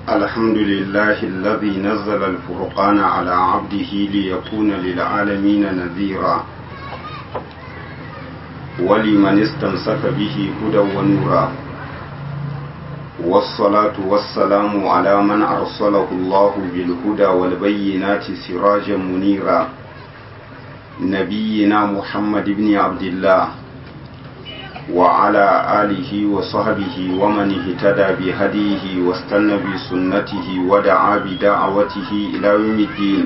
الحمد لله الذي نزل الفرقان على عبده ليكون للعالمين نذيرا ولمن استمسك به هدى ونورا والصلاة والسلام على من أرسله الله بالهدى والبينات سراجا منيرا نبينا محمد بن عبد الله وعلى آله وصحبه ومن اهتدى بهديه واستنى بسنته ودعا بدعوته إلى يوم الدين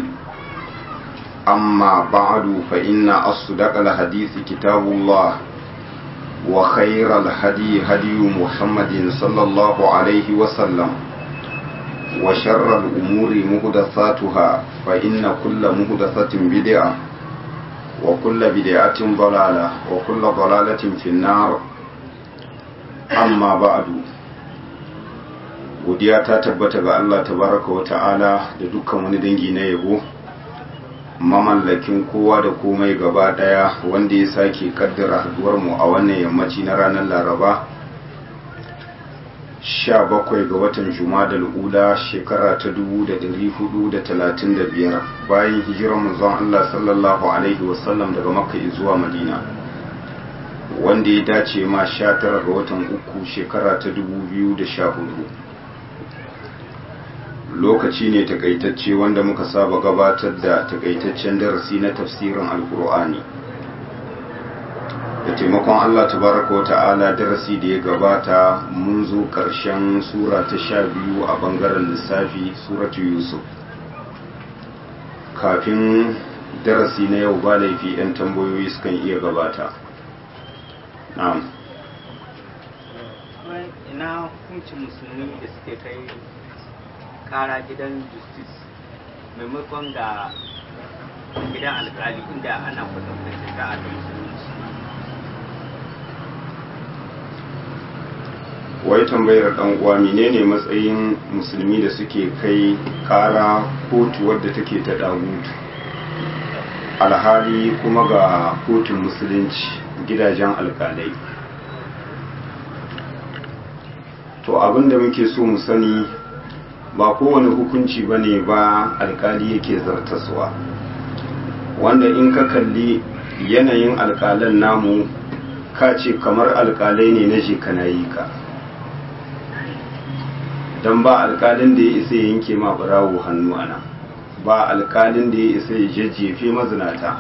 أما بعد فإن أصدق الحديث كتاب الله وخير الهدي هدي محمد صلى الله عليه وسلم وشر الأمور مهدثاتها فإن كل مهدثة بدعة وكل بدعة ضلالة وكل ضلالة في النار أما بعد godiya ta tabbata ga Allah tabaraka wa ta'ala da dukkan wani dangi na yabo mamallakin kowa da komai gaba daya wanda ya sake kaddara haduwar mu a wannan yammaci na ranar Laraba 17 ga watan Jumadal Ula shekara ta 1435 bayan hijirar manzon Allah sallallahu alaihi wasallam daga Makka zuwa Madina wanda ya dace ma 19 ga watan uku shekara ta 2014 lokaci ne takaitacce wanda muka saba gabatar da takaitaccen darasi na tafsirin alkur'ani da taimakon Allah tabaraka wa ta'ala darasi da ya gabata mun zo ƙarshen sura ta sha biyu a ɓangaren lissafi suratu yusuf kafin darasi na yau ba laifi 'yan tambayoyi sukan iya gabata na'am ina hukuncin musulmi da suke kai kara gidan justice maimakon ga gidan alkali inda ana kwatanta shari'a da musulunci wai tambayar dan uwa menene matsayin musulmi da suke kai kara kotu wadda take ta dagutu alhali kuma ga kotun musulunci gidajen alkalai to abinda muke so mu sani ba kowane hukunci ba ne ba alkali yake zartaswa wanda in ka kalli yanayin alkalan namu ka ce kamar alkalai ne na shekana yi ka don ba alkalin da ya isa ya yanke ma barawo hannu ana ba alkalin da ya isa ya jajjefe mazinata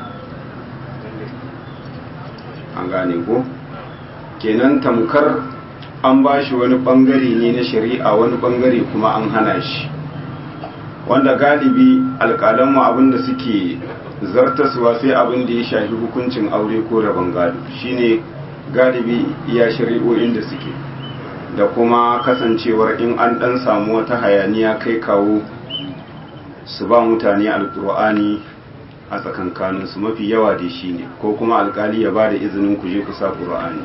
an gane ko kenan tamkar an ba shi wani bangare ne na shari'a wani bangare kuma an hana shi wanda galibi alkalanmu abinda suke zartaswa sai abin da ya shafi hukuncin aure ko rabon gado shine galibi iya shari'o'in da suke da kuma kasancewar in an dan samu wata hayaniya kai kawo su ba mutane alkur'ani a tsakankaninsu mafi yawa da shi ne ko kuma alkali ya ba da izinin ku je kusa ƙur'ani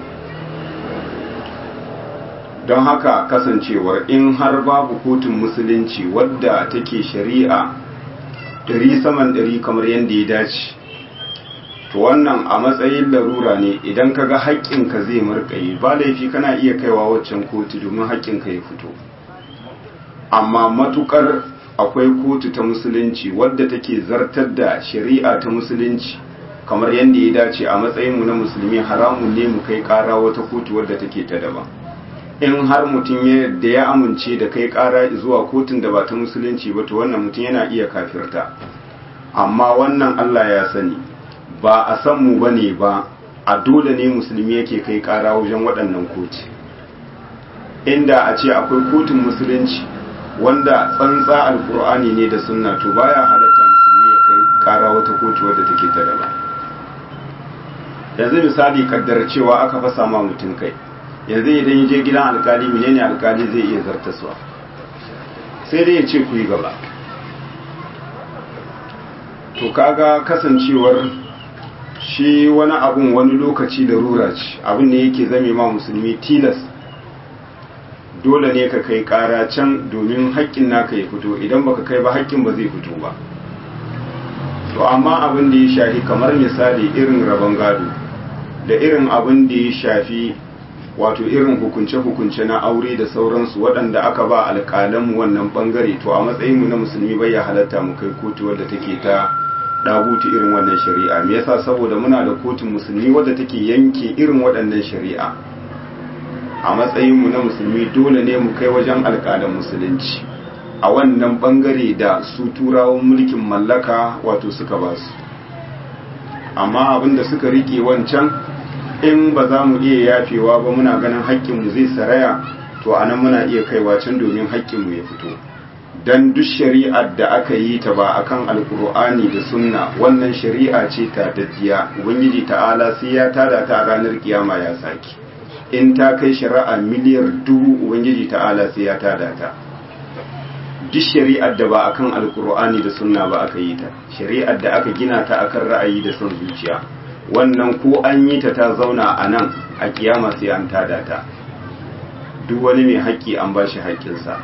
don haka kasancewar in har babu kotun musulunci wadda take shari'a ɗari saman ɗari kamar yadda ya dace to wannan a matsayin larura ne idan ka ga haƙƙinka zai marƙayi ba laifi kana iya kaiwa waccan kotu domin haƙƙinka ya fito amma matuƙar akwai kotu ta musulunci wadda take zartar da shari'a ta musulunci kamar yadda ya dace a matsayinmu na musulmi haramun ne mu kai ƙara wata kotu wadda take ta daban in har mutum da ya amince da kai kara zuwa kotun da ba ta musulunci ba to wannan mutum yana iya kafirta amma wannan Allah ya sani ba a san mu bane ba a dole ne musulmi yake kai kara wajen waɗannan koti inda a ce akwai kotun musulunci wanda tsantsa alkur'ani ne da sunna to baya halatta musulmi ya kai kara wata kotu wadda take ta daban yanzu misali kaddar cewa aka fasa ma mutum kai yanzu idan ya je gidan alkali menene alkali zai iya zartaswa sai dai ya ce ku yi gaba to kaga kasancewar shi wani abun wani lokaci da rura ce abin ne yake zame ma musulmi tilas dole ne ka kai kara can domin haƙƙin naka ya fito idan baka kai ba haƙƙin ba zai fito ba to amma abin da ya shafi kamar misali irin rabon gado da irin abin da ya shafi wato irin hukunce-hukunce na aure da sauransu waɗanda aka ba alƙalanmu wannan ɓangare to a matsayinmu na musulmi bai ya halatta mu kai kotu wadda take ta ɗagutu irin wannan shari'a me yasa saboda muna da kotun musulmi wadda take yanke irin waɗannan shari'a a matsayinmu na musulmi dole ne mu kai wajen alƙalan musulunci a wannan ɓangare da su turawan mulkin mallaka wato suka ba su amma abinda suka rike wancan in ba za mu iya yafewa ba muna ganin haƙƙinmu zai saraya to anan muna iya kaiwa can domin haƙƙinmu ya fito dan duk shari'ar da aka yi ta ba akan alkur'ani da sunna wannan shari'a ce ta daddiya ubangiji ta'ala sai ya tada ta a ranar kiyama ya saki in ta kai shari'a miliyar dubu ubangiji ta'ala sai ya tada ta duk shari'ar da ba akan alkur'ani da sunna ba aka yi ta shari'ar da aka gina ta akan ra'ayi da son zuciya wannan ko an yi ta ta zauna a nan a kiyama sai an tada ta duk wani mai haƙƙi an ba shi haƙƙinsa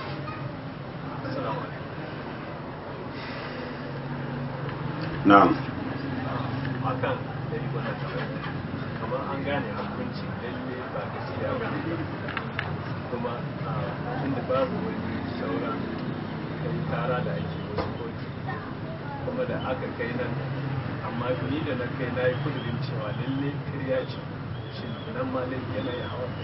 na'am akan dari wannan kamar an gane hukunci lalle ba gaskiya ba ne kuma inda babu wani sauran kai tara da ake wasu kotu kuma da aka kai nan amma ni da na kai na yi kudurin cewa lalle kirya ce shi nan ma laifi yana yi hawa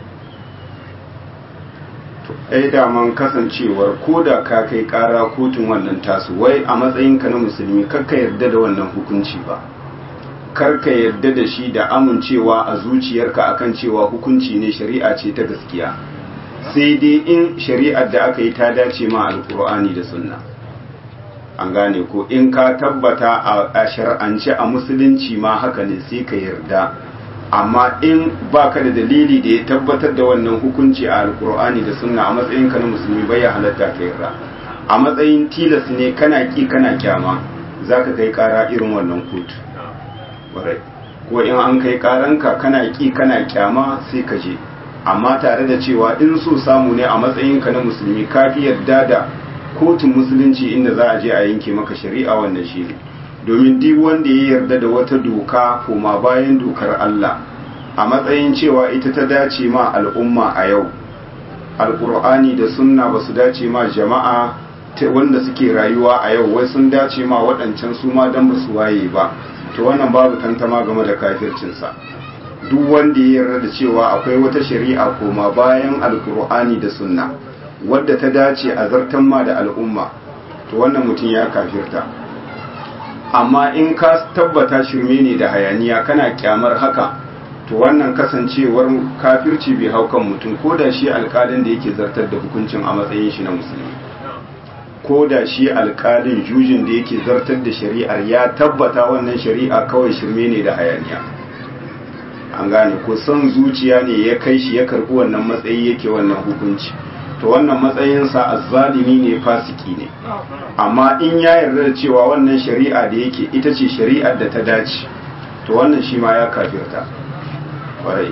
ai daman kasancewar ko da ka kai kara kotun wannan tasu wai a matsayinka na musulmi karka yarda da wannan hukunci ba karka yarda da shi da amincewa a zuciyarka akan cewa hukunci ne shari'a ce ta gaskiya sai dai in shari'ar da aka yi ta dace ma alkur'ani da sunna an gane ko in ka tabbata a shar'ance a musulunci ma haka ne sai ka yarda amma in baka da dalili da ya tabbatar da wannan hukunci a alkur'ani da sunna a matsayin ka na musulmi bai ya halatta ka yarda a matsayin tilas ne kana ki kana kyama zaka kai kara irin wannan kotu ƙwarai ko in an kai karanka kana ki kana kyama sai ka je amma tare da cewa in so samu ne a matsayin ka na musulmi ka fi yarda da kotun musulunci inda za a je a yanke maka shari'a wannan shi ne domin duk wanda ya yarda da wata doka koma bayan dokar Allah a matsayin cewa ita ta dace ma al'umma a yau alkur'ani da sunna ba su dace ma jama'a wanda suke rayuwa a yau wai sun dace ma waɗancan su ma don ba su waye ba to wannan babu tantama game da kafircinsa duk wanda ya yarda da cewa akwai wata shari'a koma bayan alkur'ani da sunna wadda ta dace a zartan ma da al'umma to wannan mutum ya kafirta amma in ka tabbata shirme ne da hayaniya kana kyamar haka to wannan kasancewar kafirci bai hau kan mutum ko da shi alkalin da yake zartar da hukuncin a matsayin shi na musulmi ko da shi alkalin jujin da yake zartar da shari'ar ya tabbata wannan shari'a kawai shirme ne da hayaniya an gane ko son zuciya ne ya kai shi ya karbi wannan matsayi yake wannan hukunci to wannan matsayinsa azzalimi ne fasiki ne amma in ya yarda da cewa wannan shari'a da yake ita ce shari'ar da ta dace to wannan shi ma ya kafirta kwarai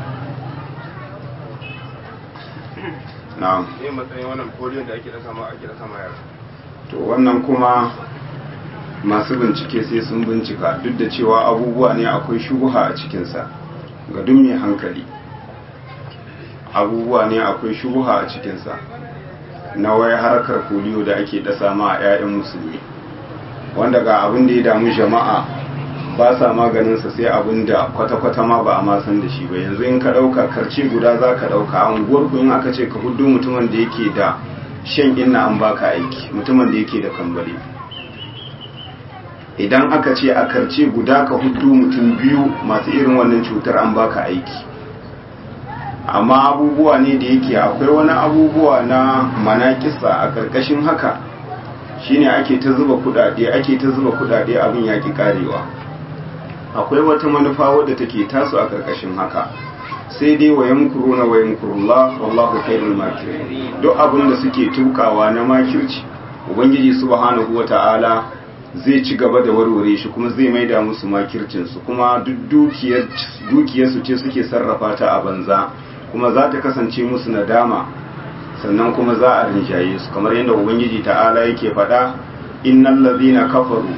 na'am ne matsayin wannan polio da ake dasa ma ake dasa ma yara to wannan kuma masu bincike sai sun bincika duk da cewa abubuwa ne akwai shubuha a cikinsa ga duk mai hankali abubuwa ne akwai shubuha a cikinsa na wai harkar polio da ake dasa ma a 'ya'yan musulmi wanda ga abin da ya damu jama'a ba sa maganinsa sai abin da kwata-kwata ma ba a ma san da shi ba yanzu in ka ɗauka karce guda za ka ɗauka a unguwar in aka ce ka hudu mutumin da yake da shan inna an baka aiki mutumin da yake da kambali idan aka ce a karce guda ka hudu mutum biyu masu irin wannan cutar an baka aiki amma abubuwa ne da yake akwai wani abubuwa na manakisa a ƙarƙashin haka shine ake ta zuba kudade ake ta zuba kudade abin yaki karewa akwai wata manufa wadda take taso a ƙarƙashin haka sai dai wa yamkuruna wa yamkurullah wallahu khairul makirin duk abin da suke tukawa na makirci ubangiji subhanahu wata'ala zai ci gaba da warware shi kuma zai maida musu makircin su kuma duk dukiyar dukiyar su ce suke sarrafa ta a banza kuma za ta kasance musu nadama sannan kuma za a rinjaye su kamar yadda ubangiji ta'ala yake faɗa innal ladhina kafaru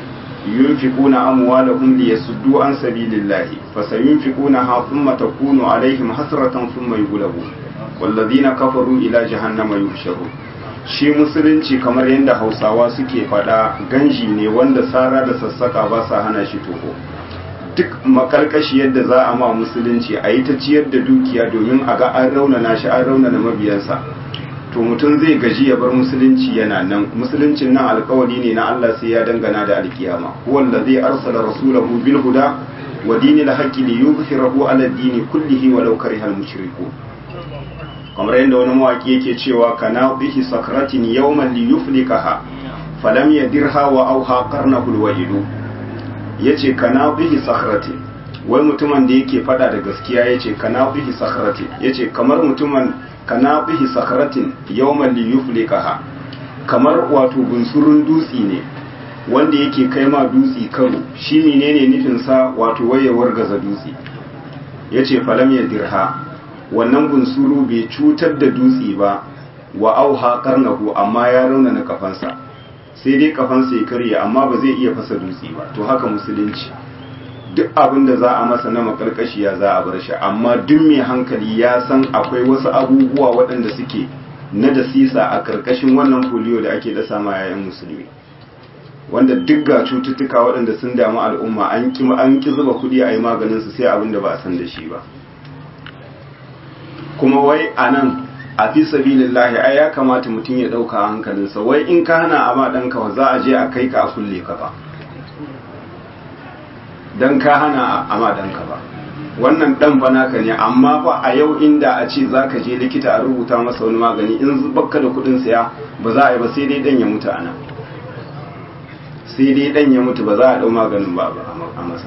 yunfiquna amwalahum liyasuddu an sabilillahi fasayunfiqunaha thumma takunu alaihim hasratan thumma yughlabun wallazina kafaru ila jahannama yuhsharun shi musulunci kamar yadda hausawa suke fada ganji ne wanda sara da sassaka ba sa hana shi toho duk makarkashi yadda za a ma musulunci a yi ta ciyar da dukiya domin a ga an raunana shi an raunana mabiyansa to mutum zai gaji ya bar musulunci yana nan musuluncin nan alkawari ne na Allah sai ya dangana da alkiyama wanda zai arsala rasulahu bil huda wa dinil haqqi li yuzhirahu ala dini kullihi walau karihal mushrikun kamar yadda wani mawaki yake cewa kana bihi sakratin yawman li yuflikaha falam yadirha wa auha qarnahu alwahidu yace kana bihi sakratin wai mutumin da yake fada da gaskiya yace kana bihi sakratin yace kamar mutumin kana bihi sakratin yawman li yuflikaha kamar wato bunsurun dutsi ne wanda yake kai ma dutsi karo shi menene nufin sa wato wayewar gaza dutsi yace falam yadirha wannan bunsuru bai cutar da dutse ba wa auha karnahu amma ya raunana kafansa sai dai kafansa ya karye amma ba zai iya fasa dutse ba to haka musulunci duk abin da za a masa na makarkashiya za a bar shi amma duk mai hankali ya san akwai wasu abubuwa waɗanda suke na da sisa a karkashin wannan polio da ake dasa ma yayan musulmi wanda duk ga cututtuka waɗanda sun damu al'umma an ki zuba kuɗi a yi maganin su sai abin da ba a san da shi ba kuma wai a nan a fi sabilillahi ai ya kamata mutum ya ɗauka hankalinsa wai in ka hana a ma ɗanka za a je a kai ka a kulle ka ba don ka hana a ma ɗanka ba wannan ɗan fa naka ne amma fa a yau inda a ce za ka je likita a rubuta masa wani magani in bakka da kuɗin saya ba za a yi ba sai dai ɗan ya mutu a nan sai dai ɗan ya mutu ba za a ɗau maganin ba a masa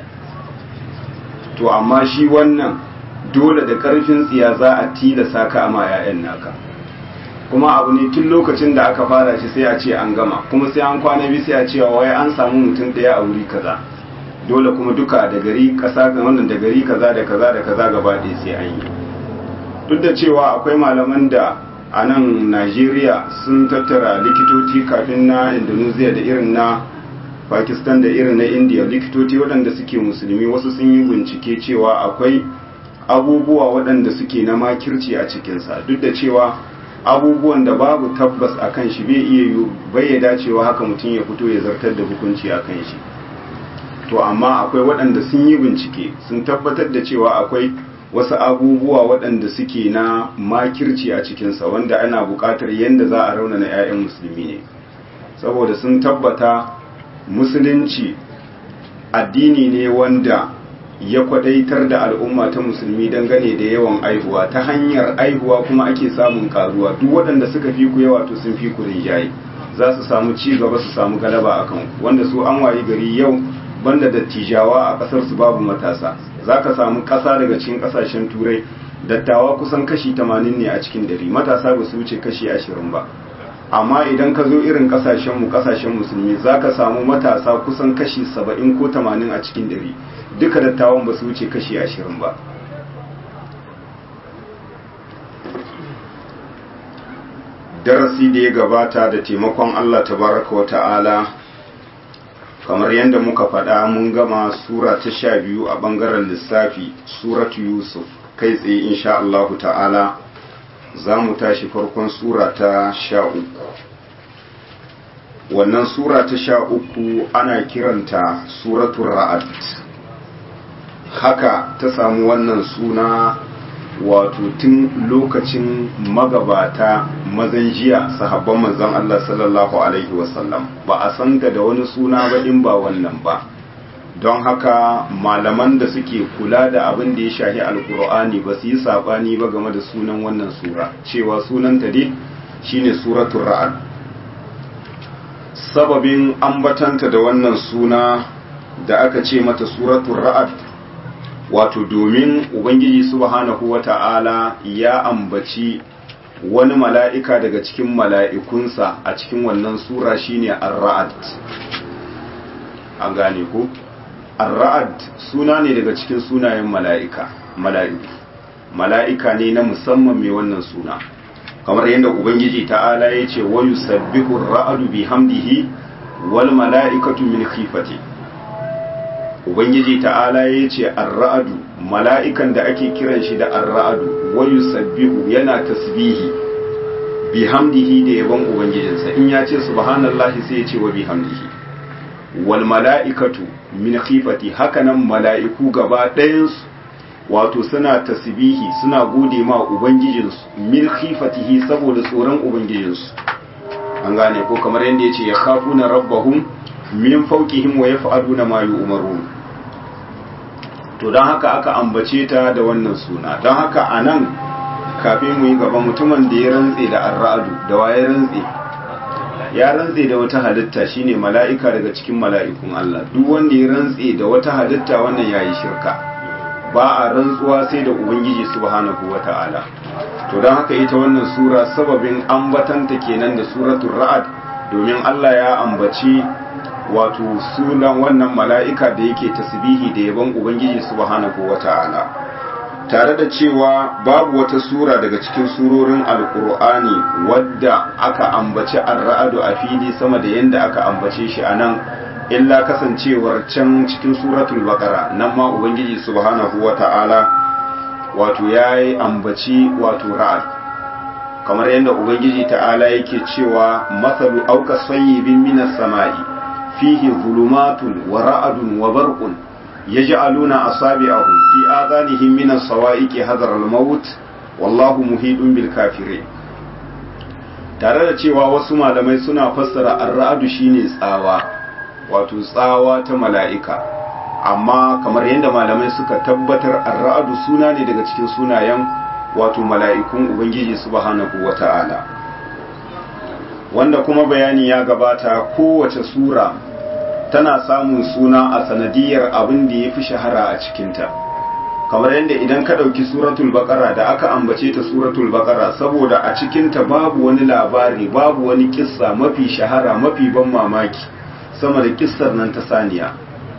to amma shi wannan dole da karfin tsiya za a tilasa ka ama ‘ya'yan naka kuma abu ne tun lokacin da aka fara shi sai a ce an gama kuma sai an kwana biyu sai a cewa wai an samu mutum ɗaya a wuri kaza dole kuma duka da gari ƙasa ga wannan da gari kaza da kaza da kaza gaba ɗaya sai an yi duk da cewa akwai malaman da a nan najeriya sun tattara likitoci kafin na indonesia da irin na pakistan da irin na india likitoci waɗanda suke musulmi wasu sun yi bincike cewa akwai abubuwa waɗanda suke na makirci a cikinsa duk da cewa abubuwan da babu tabbas a kan shi bai iya bai ya dacewa haka mutum ya fito ya zartar da hukunci a kan shi to amma akwai waɗanda sun yi bincike sun tabbatar da cewa akwai wasu abubuwa waɗanda suke na makirci a cikinsa wanda ana buƙatar yadda za a raunana 'ya'yan musulmi ne saboda sun tabbata musulunci addini ne wanda ya kwadaitar da al'umma ta musulmi dangane da yawan aihuwa ta hanyar aihuwa kuma ake samun karuwa duk waɗanda suka fi ku yawa to sun fi ku rinjaye za su samu ci gaba su samu galaba a kan wanda su an wayi gari yau banda dattijawa a ƙasar su babu matasa za ka samu ƙasa daga cikin ƙasashen turai dattawa kusan kashi 80 ne a cikin dari matasa ba su wuce kashi 20 ba amma idan ka zo irin kasashenmu kasashen musulmi za ka samu matasa kusan kashi 70 ko 80 a cikin dari duka dattawan ba su wuce kashi 20 ba darasi da ya gabata da taimakon Allah tabaraka wa ta'ala kamar yadda muka faɗa mun gama sura ta sha biyu a ɓangaren lissafi suratu yusuf kai tsaye insha Allah ta'ala za mu tashi farkon sura ta sha uku wannan sura ta sha uku ana kiranta suratun ra'ad haka ta samu wannan suna wato tun lokacin magabata mazan jiya sahabban manzon Allah sallallahu alaihi wasallam ba a san da wani suna ba in ba wannan ba don haka malaman da suke kula da abin da ya shahi alkur'ani ba su yi sabani ba game da sunan wannan sura cewa sunanta dai shine suratul ra'ad sababin ambatanta da wannan suna da aka ce mata suratul ra'ad wato domin ubangiji subhanahu wata'ala ya ambaci wani mala'ika daga cikin mala'ikunsa a cikin wannan sura shine ar-ra'ad an gane ku ar-ra'ad suna ne daga cikin sunayen mala'ika mala'iku mala'ika ne na musamman mai wannan suna kamar yadda ubangiji ta'ala ya ce wa yusabbihu ar-ra'adu bihamdihi wal mala'ikatu min khifati ubangiji ta'ala ya ce ar-ra'adu mala'ikan da ake kiran shi da ar-ra'adu wa yusabbihu yana tasbihi bihamdihi da yabon ubangijinsa in ya ce subhanallahi sai ya ce wa bihamdihi wal mala'ikatu min khifati hakanan mala'iku gaba ɗayansu wato suna tasbihi suna gode ma ubangijinsu min khifatihi saboda tsoron ubangijinsu an gane ko kamar yadda yace ya khafuna rabbahum min fawqihim wa yaf'aluna ma yu'marun to dan haka aka ambace ta da wannan suna dan haka anan kafin mu yi gaba mutumin da ya rantse da arra'adu da waye rantse ya rantse da wata halitta shine mala'ika daga cikin mala'ikun Allah duk wanda ya rantse da wata halitta wannan yayi shirka ba a rantsuwa sai da ubangiji subhanahu wata'ala to don haka ita wannan sura sababin ambatanta kenan da suratul ra'ad domin Allah ya ambaci wato sunan wannan mala'ika da yake tasbihi da yabon ubangiji subhanahu wata'ala tare da cewa babu wata sura daga cikin surorin alkur'ani wadda aka ambaci ar-ra'adu a fili sama da yanda aka ambace shi a nan illa kasancewar can cikin suratul baqara nan ma ubangiji subhanahu wata'ala wato yayi ambaci wato ra'ad kamar yadda ubangiji ta'ala yake cewa masalu auka sayyibin minas sama'i fihi zulumatun wa ra'adun wa barqun yaj'aluna asabi'ahum fi adhanihim minas sawa'iqi hadar al-maut wallahu muhidun bil kafirin tare da cewa wasu malamai suna fassara ar-ra'adu shine tsawa wato tsawa ta mala'ika amma kamar yadda malamai suka tabbatar ar-ra'adu suna ne daga cikin sunayen wato mala'ikun ubangiji subhanahu wata'ala wanda kuma bayani ya gabata kowace sura tana samun suna a sanadiyar abin da ya fi shahara a cikinta kamar yadda idan ka ɗauki suratul baƙara da aka ambace ta suratul baƙara saboda a cikinta babu wani labari babu wani kissa mafi shahara mafi ban mamaki sama da kissar nan ta saniya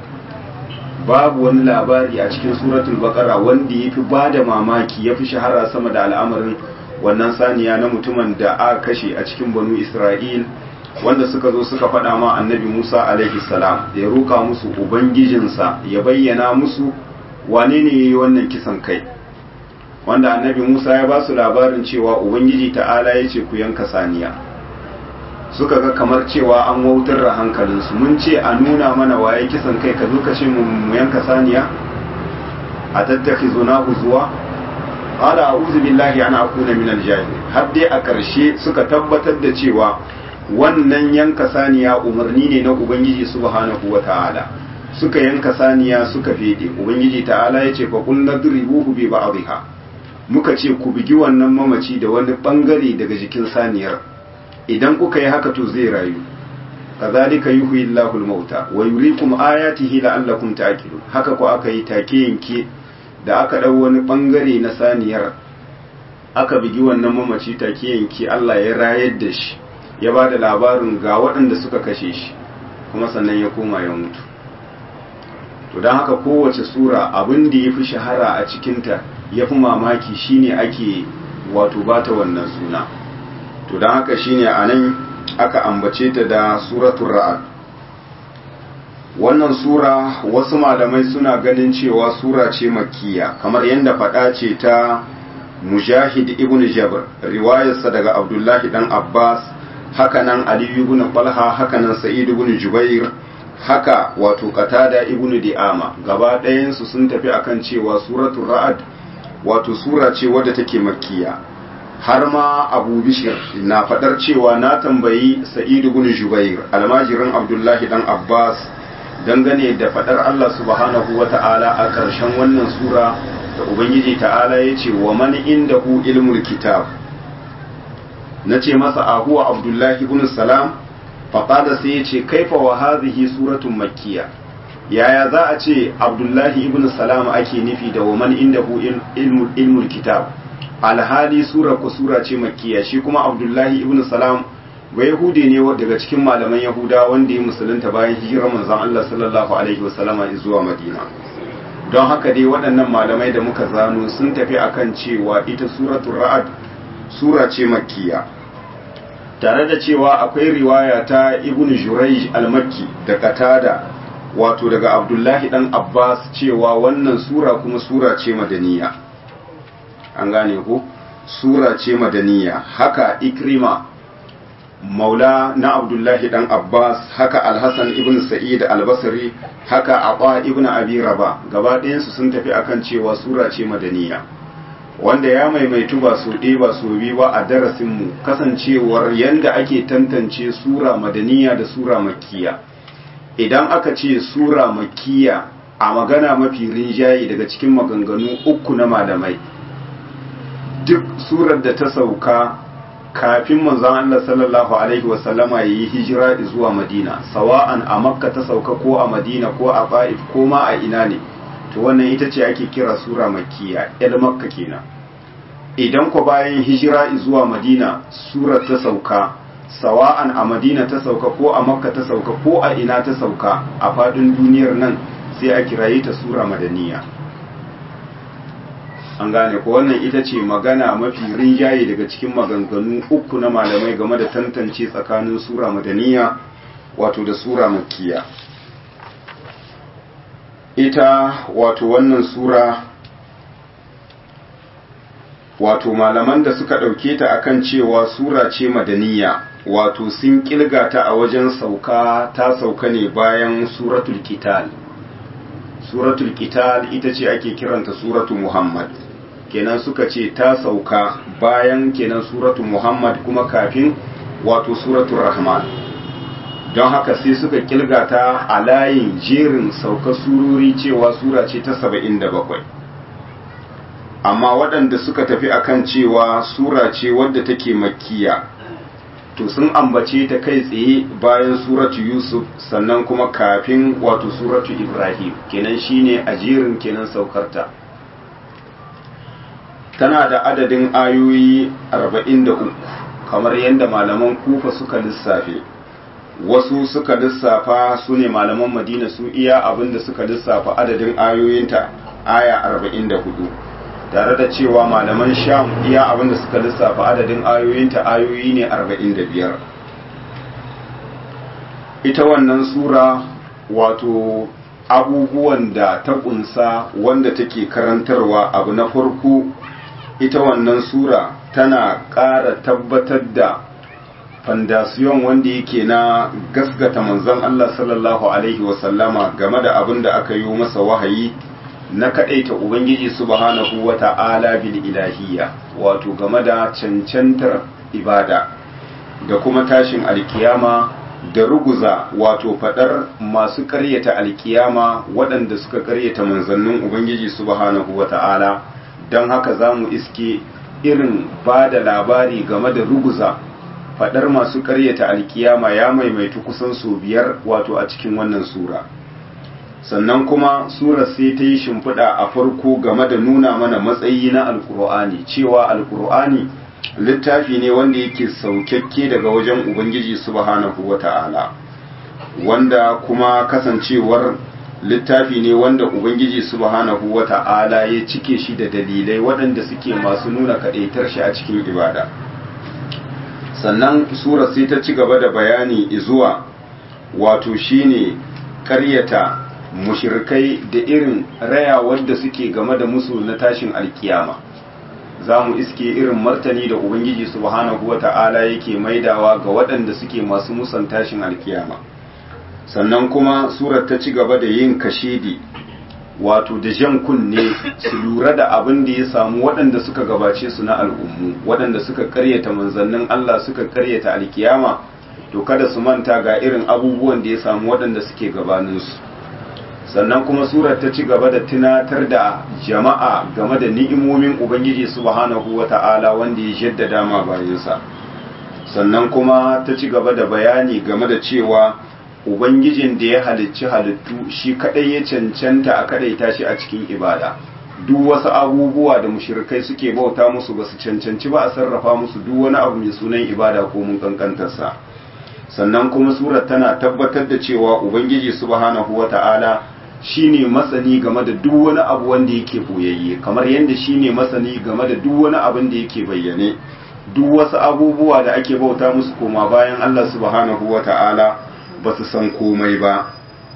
babu wani labari a cikin suratul baqara wanda yafi bada mamaki yafi shahara sama da al'amarin wannan saniya na mutumin da aka kashe a cikin banu Isra'il wanda suka zo suka faɗa ma annabi Musa alaihi salam da ya roka musu ubangijinsa ya bayyana musu wane ne yayi wannan kisan kai wanda annabi Musa ya ba su labarin cewa ubangiji ta'ala ya ce ku yanka saniya suka ga kamar cewa an wautar da hankalinsu mun ce a nuna mana waye kisan kai ka zo ka ce mu yanka saniya a tattaki zuna zuwa qala a'udhu billahi an akuna minal jahil har dai a ƙarshe suka tabbatar da cewa wannan yanka saniya umarni ne na ubangiji subhanahu wata'ala suka yanka saniya suka fede ubangiji ta'ala ya ce fa qul nadribuhu bi ba'dihha muka ce ku bigi wannan mamaci da wani bangare daga jikin saniyar idan kuka yi haka to zai rayu kazalika yuhyi Allahu al-mauta wa yuriikum ayatihi la'allakum ta'qilun haka ko aka yi take yanke da aka dau wani bangare na saniyar aka bigi wannan mamaci take yanke Allah ya rayar da shi ya ba da labarin ga waɗanda suka kashe shi kuma sannan ya koma ya mutu to don haka kowace sura abin da ya fi shahara a cikinta ya fi mamaki shine ake wato bata wannan suna to don haka shine a nan aka ambace ta da suratul ra'ad wannan sura wasu malamai suna ganin cewa sura ce makkiya kamar yadda faɗa ce ta mujahid ibn jabr riwayarsa daga abdullahi dan abbas hakanan ali ibn talha hakanan sa'id ibn jubair haka wato qatada ibn di'ama gaba ɗayansu sun tafi akan cewa suratul ra'ad wato sura ce wadda take makkiya har ma abu bishir na fadar cewa na tambayi sa'idu ibn jubair almajirin abdullahi dan abbas dangane da fadar allah subhanahu wa ta'ala a ƙarshen wannan sura da ubangiji ta'ala ya ce wa man indahu ilmul kitab na ce masa a huwa abdullahi ibn salam faƙada sai ya ce kaifa wa hadhihi suratun makkiya yaya za a ce abdullahi ibn salam ake nufi da wa man indahu ilmul kitab alhali sura ko sura ce makkiya shi kuma abdullahi ibn salam ba yahudi ne daga cikin malaman yahuda wanda ya musulunta bayan hijirar manzon Allah sallallahu alaihi wasallama zuwa madina don haka dai waɗannan malamai da muka zano sun tafi akan cewa ita suratul ra'ad sura ce makkiya tare da cewa akwai riwaya ta ibn jurayj al-makki da qatada wato daga abdullahi dan abbas cewa wannan sura kuma sura ce madaniya an gane ku sura ce madaniya haka ikrima maula na abdullahi dan abbas haka alhassan ibn sa'id albasri haka aba ibn abi raba gaba ɗayansu sun tafi akan cewa sura ce madaniya wanda ya maimaitu ba su ɗaya ba su bi ba a darasinmu kasancewar yanda ake tantance sura madaniya da sura makkiya idan aka ce sura makkiya a magana mafi rinjaye daga cikin maganganu uku na malamai duk surar da ta sauka kafin manzon Allah sallallahu alaihi wasallama ya yi hijira zuwa Madina sawa'an a Makka ta sauka ko a Madina ko a Ba'if ko ma a ina ne to wannan ita ce ake kira sura makkiya el Makka kenan idan ko bayan hijira zuwa Madina surar ta sauka sawa'an a Madina ta sauka ko a Makka ta sauka ko a ina ta sauka a fadin duniyar nan sai a kiraye ta sura madaniya an gane ko wannan ita ce magana mafi rinjaye daga cikin maganganu uku na malamai game da tantance tsakanin sura madaniya wato da sura makkiya ita wato wannan sura wato malaman da suka ɗauke ta akan cewa sura ce madaniya wato sun kilga ta a wajen sauka ta sauka ne bayan suratul kital suratul kital ita ce ake kiranta suratu muhammad kenan suka ce ta sauka bayan kenan suratu muhammad kuma kafin wato suratul rahman don haka sai suka kilga ta a layin jerin sauka surori cewa sura ce ta saba'in da bakwai amma waɗanda suka tafi akan cewa sura ce wadda take makkiya to sun ambace ta kai tsaye bayan suratu yusuf sannan kuma kafin wato suratu ibrahim kenan shine a jerin kenan saukarta tana da adadin ayoyi 43 kamar yadda malaman kufa suka lissafe wasu suka lissafa su ne malaman madina su iya abinda suka lissafa adadin ayoyinta aya 44 tare da cewa malaman sham iya abinda suka lissafa adadin ayoyinta ayoyi ne 45 ita wannan sura wato abubuwan da ta kunsa wanda take karantarwa abu na farko ita wannan sura tana ƙara tabbatar da fandasiyon wanda yake na gasgata manzon Allah sallallahu alaihi wasallama game da abin da aka yi masa wahayi na kaɗaita Ubangiji subhanahu wa ta'ala bil ilahiyya wato game da cancantar ibada da kuma tashin alkiyama da ruguza wato faɗar masu ƙaryata alkiyama waɗanda suka ƙaryata manzannin Ubangiji subhanahu wa ta'ala don haka za mu iske irin ba da labari game da ruguza faɗar masu ƙaryata alkiyama ya maimaitu kusan sau biyar wato a cikin wannan sura. sannan kuma surar sai ta yi shimfiɗa a farko game da nuna mana matsayi na alkur'ani cewa alkur'ani littafi ne wanda yake saukakke daga wajen ubangiji subhanahu wata'ala wanda kuma kasancewar littafi ne wanda ubangiji subhanahu wata'ala ya cike shi da dalilai waɗanda suke masu nuna kaɗaitar shi a cikin ibada sannan surar sai ta ci gaba da bayani zuwa wato shine ƙaryata mushirkai da irin raya wadda suke game da musu na tashin alkiyama za mu iske irin martani da ubangiji subhanahu wa ta'ala yake maidawa ga waɗanda suke masu musan tashin alkiyama sannan kuma surar ta ci gaba da yin kashedi wato da jan kunne su lura da abin da ya samu waɗanda suka gabace su na al'ummu waɗanda suka karyata manzannin Allah suka karyata alkiyama to kada su manta ga irin abubuwan da ya samu waɗanda suke gabaninsu sannan kuma surar ta ci gaba da tunatar da jama'a game da ni'imomin ubangiji subhanahu wata'ala wanda ya jaddada ma bayansa sannan kuma ta ci gaba da bayani game da cewa ubangijin da ya halicci halittu shi kadai ya cancanta a kadaita shi a cikin ibada duk wasu abubuwa da mushrikai suke bauta musu ba su cancanci ba a sarrafa musu duk wani abu mai sunan ibada ko mun kankantarsa sannan kuma surar tana tabbatar da cewa ubangiji subhanahu wata'ala shine masani game da duk wani abu wanda yake boyayye kamar yadda shine masani game da duk wani abin da yake bayyane duk wasu abubuwa da ake bauta musu koma bayan Allah subhanahu wata'ala ba su san komai ba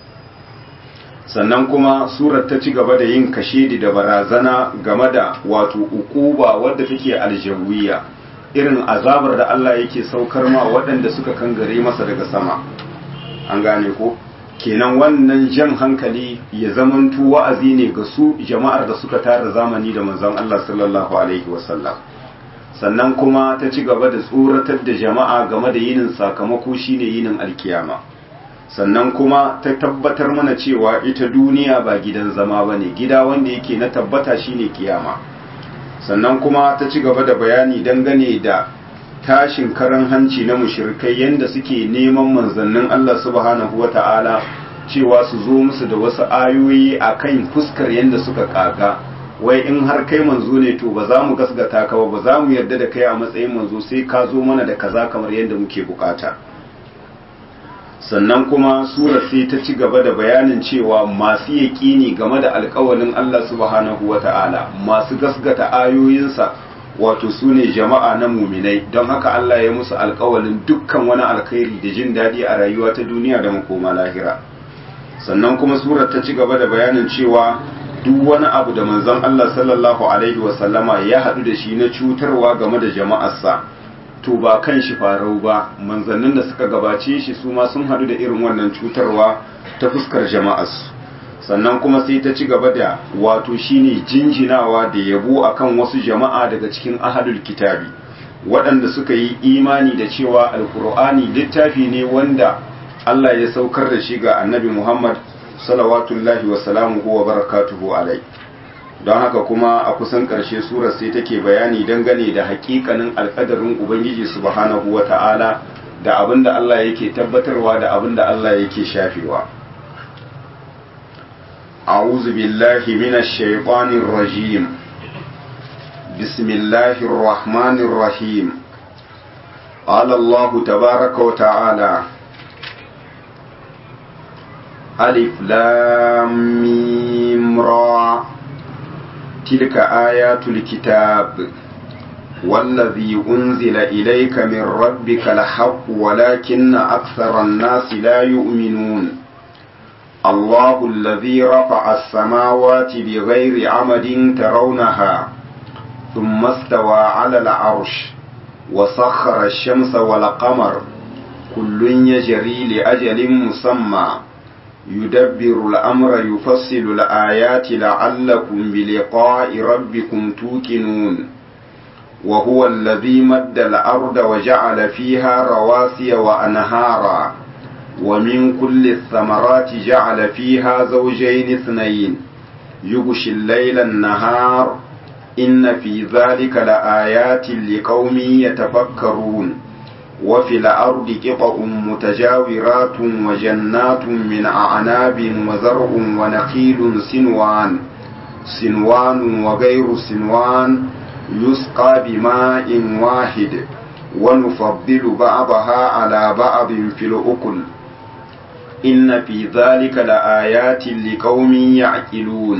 sannan kuma surar ta ci gaba da yin kashedi da barazana game da wato ukuba wadda take aljawiya irin azabar da Allah yake saukar ma waɗanda suka kangare masa daga sama an gane ko kenan wannan jan hankali ya zamanto wa'azi ne ga su jama'ar da suka tara zamani da manzon Allah sallallahu alaihi wasallam sannan kuma ta ci gaba da tsoratar da jama'a game da yinin sakamako shine yinin alkiyama sannan kuma ta tabbatar mana cewa ita duniya ba gidan zama bane gida wanda yake na tabbata shine kiyama sannan kuma ta ci gaba da bayani dangane da tashin karan hanci na mushrikai yanda suke neman manzannin Allah subhanahu wata'ala cewa su zo musu da wasu ayoyi akan fuskar yanda suka kaga wai in har kai manzo ne to ba za mu gasgata ka ba ba za mu yarda da kai a matsayin manzo sai ka zo mana da kaza kamar yadda muke bukata sannan kuma surar sai ta ci gaba da bayanin cewa masu yaƙini game da alƙawalin Allah subhanahu wata'ala masu gasgata ayoyinsa wato su ne jama'a na muminai don haka Allah ya musu alƙawalin dukkan wani alkhairi da jin daɗi a rayuwa ta duniya da makoma lahira sannan kuma surar ta ci gaba da bayanin cewa duk wani abu da manzon Allah sallallahu alaihi wasallama ya haɗu da shi na cutarwa game da jama'arsa to ba kan shi farau ba manzannin da suka gabace shi su ma sun haɗu da irin wannan cutarwa ta fuskar jama'arsu sannan kuma sai ta ci gaba da wato shine jinjinawa da yabo akan wasu jama'a daga cikin ahadul kitabi waɗanda suka yi imani da cewa alkur'ani littafi ne wanda Allah ya saukar da shi ga annabi Muhammad salawatullahi wa salamuhu wa barakatuhu alai don haka kuma a kusan ƙarshe surar sai take bayani dangane da haƙiƙanin alƙadarin ubangiji subhanahu wa ta'ala da abin da Allah yake tabbatarwa da abin da Allah yake shafewa أعوذ بالله من الشيطان الرجيم بسم الله الرحمن الرحيم قال الله تبارك وتعالى ألف لام ميم را تلك آيات الكتاب والذي أنزل إليك من ربك الحق ولكن أكثر الناس لا يؤمنون الله الذي رفع السماوات بغير عمد ترونها ثم استوى على العرش وسخر الشمس والقمر كل يجري لأجل مسمى يدبر الأمر يفصل الآيات لعلكم بلقاء ربكم توقنون وهو الذي مد الأرض وجعل فيها رواسي وأنهارا ومن كل الثمرات جعل فيها زوجين اثنين يغشي الليل النهار إن في ذلك لآيات لقوم يتفكرون وفي الأرض قطع متجاورات وجنات من أعناب وزرع ونخيل سنوان سنوان وغير سنوان يسقى بماء واحد ونفضل بعضها على بعض في الأكل إن في ذلك لآيات لقوم يعقلون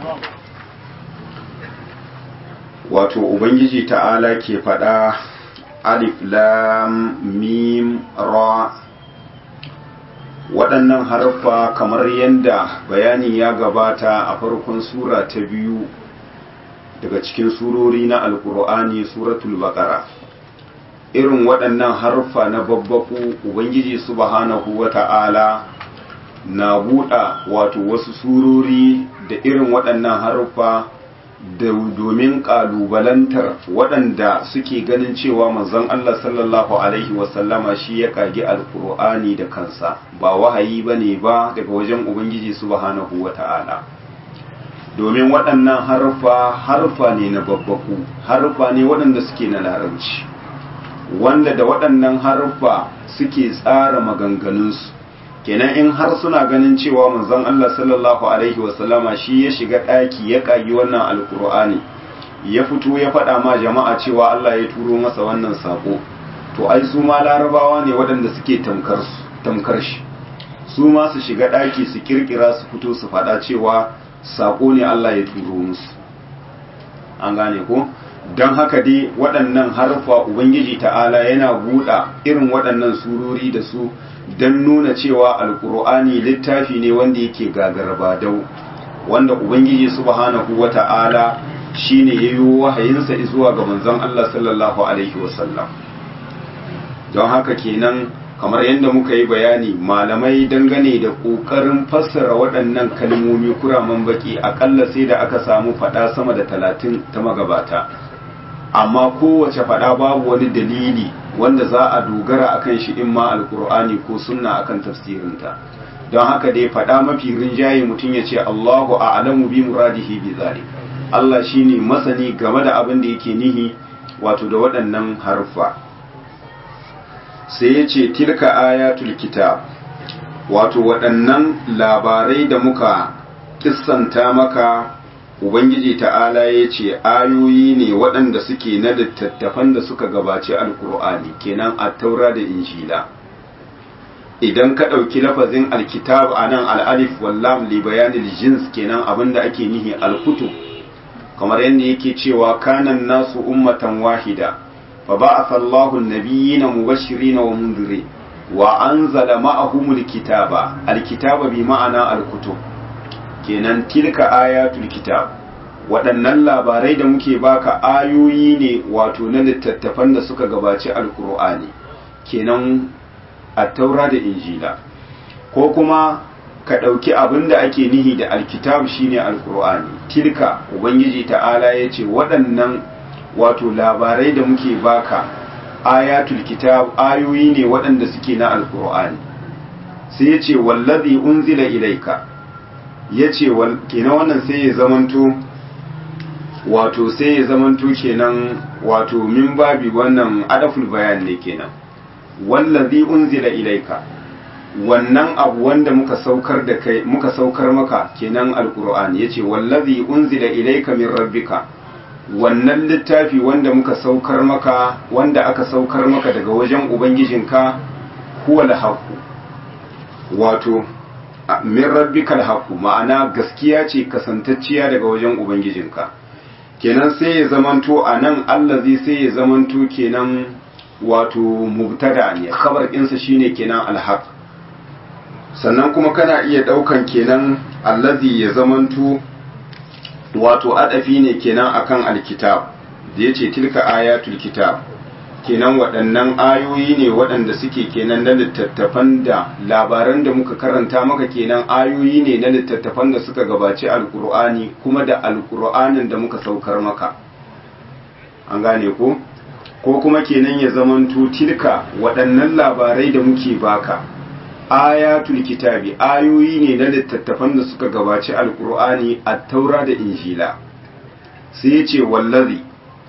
wato ubangiji ta'ala ke faɗa alif lam mim ra waɗannan harfa kamar yadda bayani ya gabata a farkon sura ta biyu daga cikin surori na alkur'ani suratul baqara irin waɗannan harfa na babbaku ubangiji subhanahu wata'ala na buɗa wato wasu surori da irin waɗannan harfa da domin ƙalubalantar waɗanda suke ganin cewa manzon Allah sallallahu alaihi wasallama shi ya kage alkur'ani da kansa ba wahayi bane ba daga wajen ubangiji subhanahu wata'ala domin waɗannan harfa harfa ne na babbaku harfa ne waɗanda suke na larabci wanda da waɗannan harfa suke tsara maganganunsu kenan in har suna ganin cewa manzon Allah sallallahu alaihi wasallama shi ya shiga ɗaki ya ƙagi wannan alkur'ani ya fito ya faɗa ma jama'a cewa Allah ya turo masa wannan sako to ai su ma larabawa ne waɗanda suke tamkar shi su ma su shiga ɗaki su kirkira su fito su faɗa cewa sako ne Allah ya turo musu an gane ko don haka dai waɗannan harfa ubangiji ta'ala yana buɗa irin waɗannan surori da su don nuna cewa alkur'ani littafi ne wanda yake gagarba dau wanda ubangiji subhanahu wa ta'ala shine yayi wahayinsa zuwa ga manzon Allah sallallahu alaihi wasallam don haka kenan kamar yadda muka yi bayani malamai dangane da ƙoƙarin fassara waɗannan kalmomi kuraman baki aƙalla sai da aka samu faɗa sama da talatin ta magabata amma kowace faɗa babu wani dalili wanda za a dogara akan shi in ma alkur'ani ko sunna akan tafsirinta don haka dai faɗa mafi rinjaye mutum ya ce Allahu a'lamu bi muradihi bi zalik Allah shine masani game da abin da yake nihi wato da waɗannan harfa sai ya ce tilka ayatul kitab wato waɗannan labarai da muka kissanta maka ubangiji ta'ala ya ce ayoyi ne waɗanda suke na littattafan da suka gabaci alkur'ani kenan a taura da injila idan ka ɗauki lafazin alkitab a nan al'alif wallam li bayanil jins kenan abinda ake nihi alkutu kamar yadda yake cewa kanan nasu ummatan wahida fa ba'atha Allahu an-nabiyyina mubashirin wa mundirin wa anzala ma'ahumul kitaba alkitaba bi ma'ana alkutub kenan tilka ayatul kitab waɗannan labarai da muke baka ayoyi ne wato na littattafan da suka gabaci alkur'ani kenan a taura da injila ko kuma ka ɗauki abin da ake nihi da alkitab shine alkur'ani tilka ubangiji ta'ala ya ce waɗannan wato labarai da muke baka ayatul kitab ayoyi ne waɗanda suke na alkur'ani sai ya ce wallazi unzila ilaika ya ce kenan wannan sai ya zamanto wato sai ya zamanto kenan wato min babi wannan adaful bayan ne kenan wallazi unzila ilaika wannan abu wanda muka saukar da kai muka saukar maka kenan alqur'ani yace wallazi unzila ilaika min rabbika wannan littafi wanda muka saukar maka wanda aka saukar maka daga wajen ubangijinka huwal haqu wato min rabbikal haqu ma'ana gaskiya ce kasantacciya daga wajen ubangijinka kenan sai ya zamanto anan allazi sai ya zamanto kenan wato mubtada ne khabar ɗinsa shine kenan alhaq sannan kuma kana iya ɗaukan kenan allazi ya zamanto wato adafi ne kenan akan alkitab da yace tilka ayatul kitab kenan waɗannan ayoyi ne waɗanda suke kenan na littattafan da labaran da muka karanta maka kenan ayoyi ne na littattafan da suka gabaci alkur'ani kuma da alkur'anin da muka saukar maka an gane ko ko kuma kenan ya zamanto tilka waɗannan labarai da muke baka ayatul kitabi ayoyi ne na littattafan da suka gabaci alkur'ani a taura da injila sai ya ce wallazi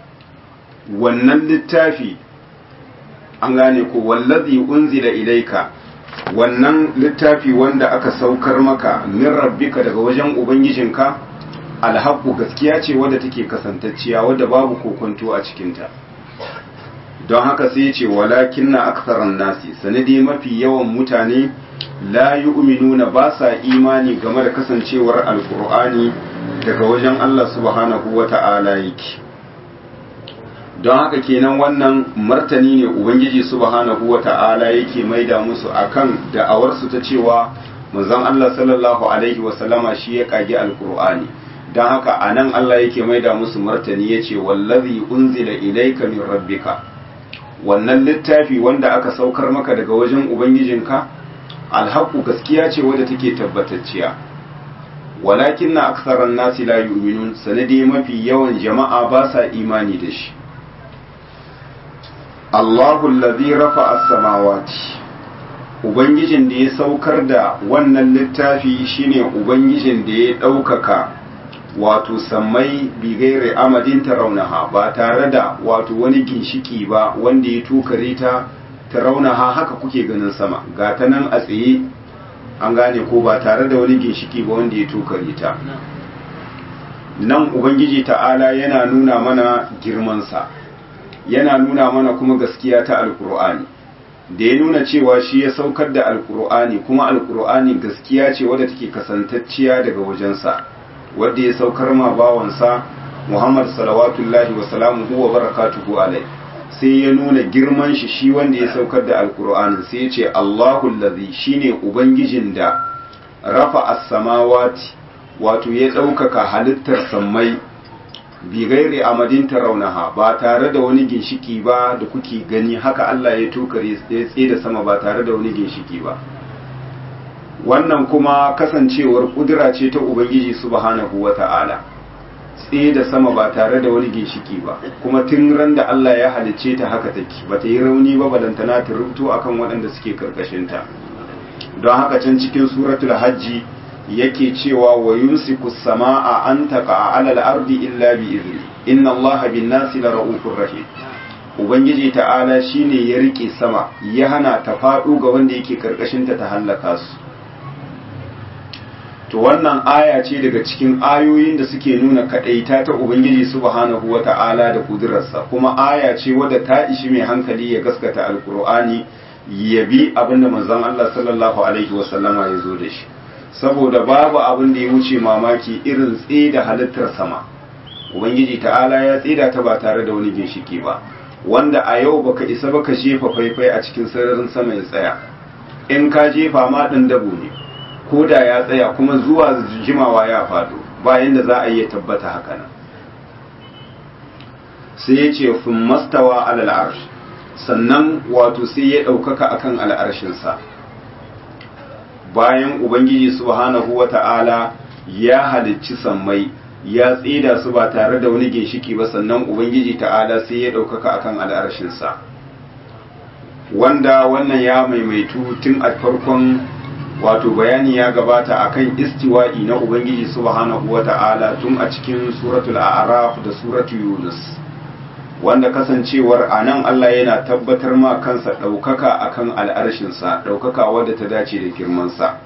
wannan littafi an gane ko wallazi unzila ilaika wannan littafi wanda aka saukar maka min rabbika daga wajen ubangijinka alhaqqu gaskiya ce wadda take kasantacciya wadda babu kokonto a cikinta don haka sai ce walakin na aksaran nasi sanadi mafi yawan mutane la yu'minuna ba sa imani game da kasancewar alkur'ani daga wajen Allah subhanahu wata'ala yake don haka kenan wannan martani ne ubangiji subhanahu wata'ala yake maida musu akan da'awarsu ta cewa manzon Allah sallallahu alaihi wasallama shi ya kage alkur'ani don haka anan Allah yake maida musu martani yace wallazi unzila ilayka min rabbika wannan littafi wanda aka saukar maka daga wajen ubangijinka alhaku gaskiya ce wadda take tabbatacciya walakin na aksaran nasi la yu'minun sanadi mafi yawan jama'a ba sa imani da shi Allahu allazi rafa'a as-samawati ubangijin da ya saukar da wannan littafi shine ubangijin da ya ɗaukaka wato sammai bigaire amadin taraunaha ba tare da wato wani ginshiki ba wanda ya tukare ta taraunaha haka kuke ganin sama ga ta nan a tsaye an gane ko ba tare da wani ginshiki ba wanda ya tukare ta nan ubangiji ta'ala yana nuna mana girmansa yana nuna mana kuma gaskiya ta alkur'ani da ya nuna cewa shi ya saukar da alkur'ani kuma alkur'ani gaskiya ce wadda take kasantacciya daga wajensa wadda ya saukar ma bawansa Muhammad salawatullahi wa salamuhu wa barakatuhu alai sai ya nuna girman shi shi wanda ya saukar da alkur'anin sai ya ce Allahu allazi shine ubangijin da rafa as-samawati wato ya ɗaukaka halittar sammai bi gairi amadin raunaha ba tare da wani ginshiki ba da kuke gani haka Allah ya tokare ya tsaye sama ba tare da wani ginshiki ba wannan kuma kasancewar kudura ce ta ubangiji subhanahu wata'ala tsaye da sama ba tare da wani ginshiki ba kuma tun ran da Allah ya halicce ta haka take ba ta yi rauni ba balantana ta rubuto akan waɗanda suke karkashinta don haka can cikin suratul hajji yake cewa wa yumsiku samaa an taqa ala al-ardi illa bi izni inna allaha bin nasi la raufur rahim ubangiji ta'ala shine ya rike sama ya hana ta fado ga wanda yake karkashin ta ta halaka su to wannan aya ce daga cikin ayoyin da suke nuna kadaita ta ubangiji subhanahu wata'ala da kudurarsa kuma aya ce wadda ta ishi mai hankali ya gaskata alqur'ani ya bi abinda manzon Allah sallallahu alaihi wasallama ya zo da shi saboda babu abin da ya wuce mamaki irin tsida halittar sama ubangiji ta'ala ya tsida ta ba tare da wani ginshiki ba wanda a yau baka isa baka jefa faifai a cikin sararin sama ya tsaya in ka jefa ma ɗin dabo ne ko da ya tsaya kuma zuwa jimawa ya faɗo bayan da za a iya tabbata haka nan sai ya ce fin mastawa alal arsh sannan wato sai ya ɗaukaka akan al'arshinsa bayan ubangiji subhanahu wata'ala ya halicci sammai ya tsida su ba tare da wani ginshiki ba sannan ubangiji ta'ala sai ya ɗaukaka akan al'arshinsa wanda wannan ya maimaitu tun a farkon wato bayani ya gabata akan istiwa'i na ubangiji subhanahu wata'ala tun a cikin suratul a'raf da suratul yunus wanda kasancewar a nan Allah yana tabbatar ma kansa ɗaukaka akan al'arshinsa ɗaukaka wadda ta dace da girmansa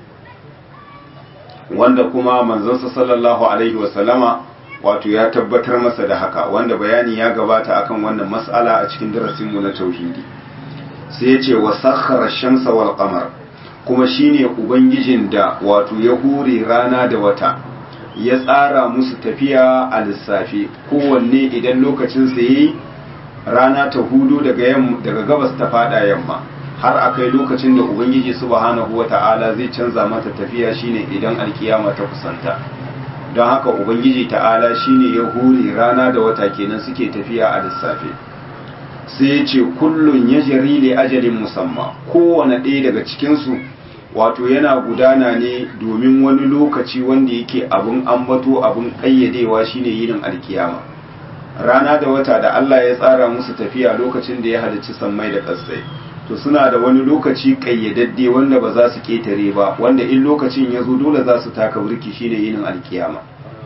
wanda kuma manzansa sallallahu alaihi wasallama wato ya tabbatar masa da haka wanda bayani ya gabata akan wannan mas'ala a cikin darasinmu na tauhidi sai ya ce wa sakhara shamsa wal qamar kuma shine ubangijin da wato ya hure rana da wata ya tsara musu tafiya a lissafi kowanne idan lokacin sa yi rana ta hudu daga daga gabas ta fada yamma har akai lokacin da ubangiji subhanahu wata'ala zai canza mata tafiya shine idan alkiyama ta kusanta don haka ubangiji ta'ala shine ya hure rana da wata kenan suke tafiya a lissafi sai ya ce kullun ya jari li ajalin musamma kowane ɗaya daga cikinsu wato yana gudana ne domin wani lokaci wanda yake abin ambato abin ƙayyadewa shine yinin alkiyama rana da wata da Allah ya tsara musu tafiya lokacin da ya halicci sammai da ƙasai to suna da wani lokaci ƙayyadadde wanda ba za su ƙetare ba wanda in lokacin ya zo dole za su taka burki shine yinin alkiyama